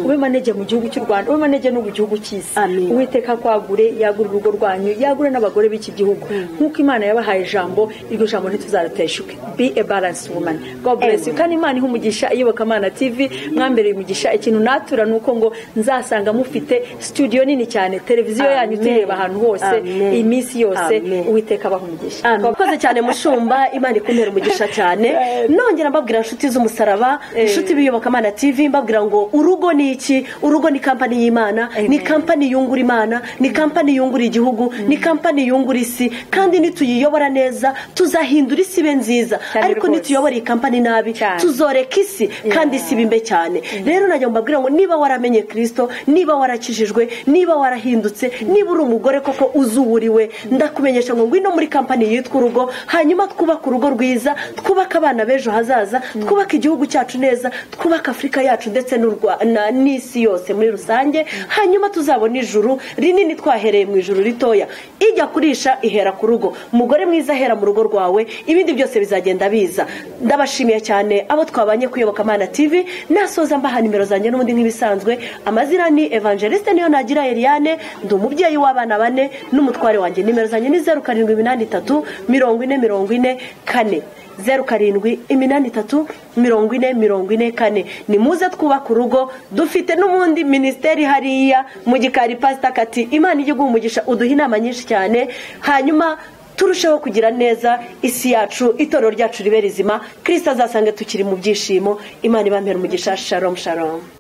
ube manager mu gihugu cy'u Rwanda ube manager no mu gihugu cy'isi Amen. uwiteka kwagure yagure urugo rwanyu yagure n'abagore b'iki gihugu nk'uko imana yabahaye ijambo iryo jambo ntituzariteshuke be a balanced woman god bless you kandi imana iha umugisha iyobokamana tv mwambereye umugisha ikintu natura ni uko ngo nzasanga mufite studio nini cyane televiziyo Amen. yanyu tureba ahantu hose Amen. iminsi yose Amen. uwiteka abaha umugisha God mwakoze cyane mushumba imana ikumpera umugisha cyane nongera mbabwira inshuti z'umusaraba inshuti b'iyobokamana tv mbabwira ngo urugo ni iki urugo ni kampani y'imana ni kampani yungura imana ni kampani yungura igihugu ni kampani yungura isi kandi nituyiyobora neza tuzahindura isi ibe nziza Cyane ariko rwose. nituyobora iyi kampani nabi Cyane. tuzoreka isi kandi isi bimbe cyane rero najya mbabwira ngo niba waramenye kirisito niba warakijijwe niba warahindutse niba uri umugore koko uzi uwo uri we ndakumenyesha ngo ngwino muri kampani yitwa urugo hanyuma twubake urugo rwiza twubake abana b'ejo hazaza twubake igihugu cyacu neza twubake afurika yacu ndetse n'u Rwa- na- n'isi yose muri rusange hanyuma tuzabona ijuru rinini twahereye mu ijuru ritoya ijya kurisha ihera ku rugo umugore mwiza ahera mu rugo rwawe ibindi byose bizagenda biza ndabashimiye cyane abo twabanye kuyobokamana tv nasoza mbaha nimero zanjye n'ubundi nk'ibisanzwe amazina ni evangeliste niyo nagira eliane ndi umubyeyi w'abana bane n'umutware wanjye nimero zanjye ni zeru karindwi iminani itatu mirongo ine mirongo ine kane zeru karindwi iminani itatu mirongo ine mirongo ine kane ni muze twubaka urugo dufite n'ubundi minisiteri hariya mu gikari pasita kati imana ijya iguha umugisha uduha inama nyinshi cyane hanyuma turusheho kugira neza isi yacu itorero ryacu ribe rizima kirisita azasange tukiri mu byishimo imana ibambere umugisha sharomu sharomu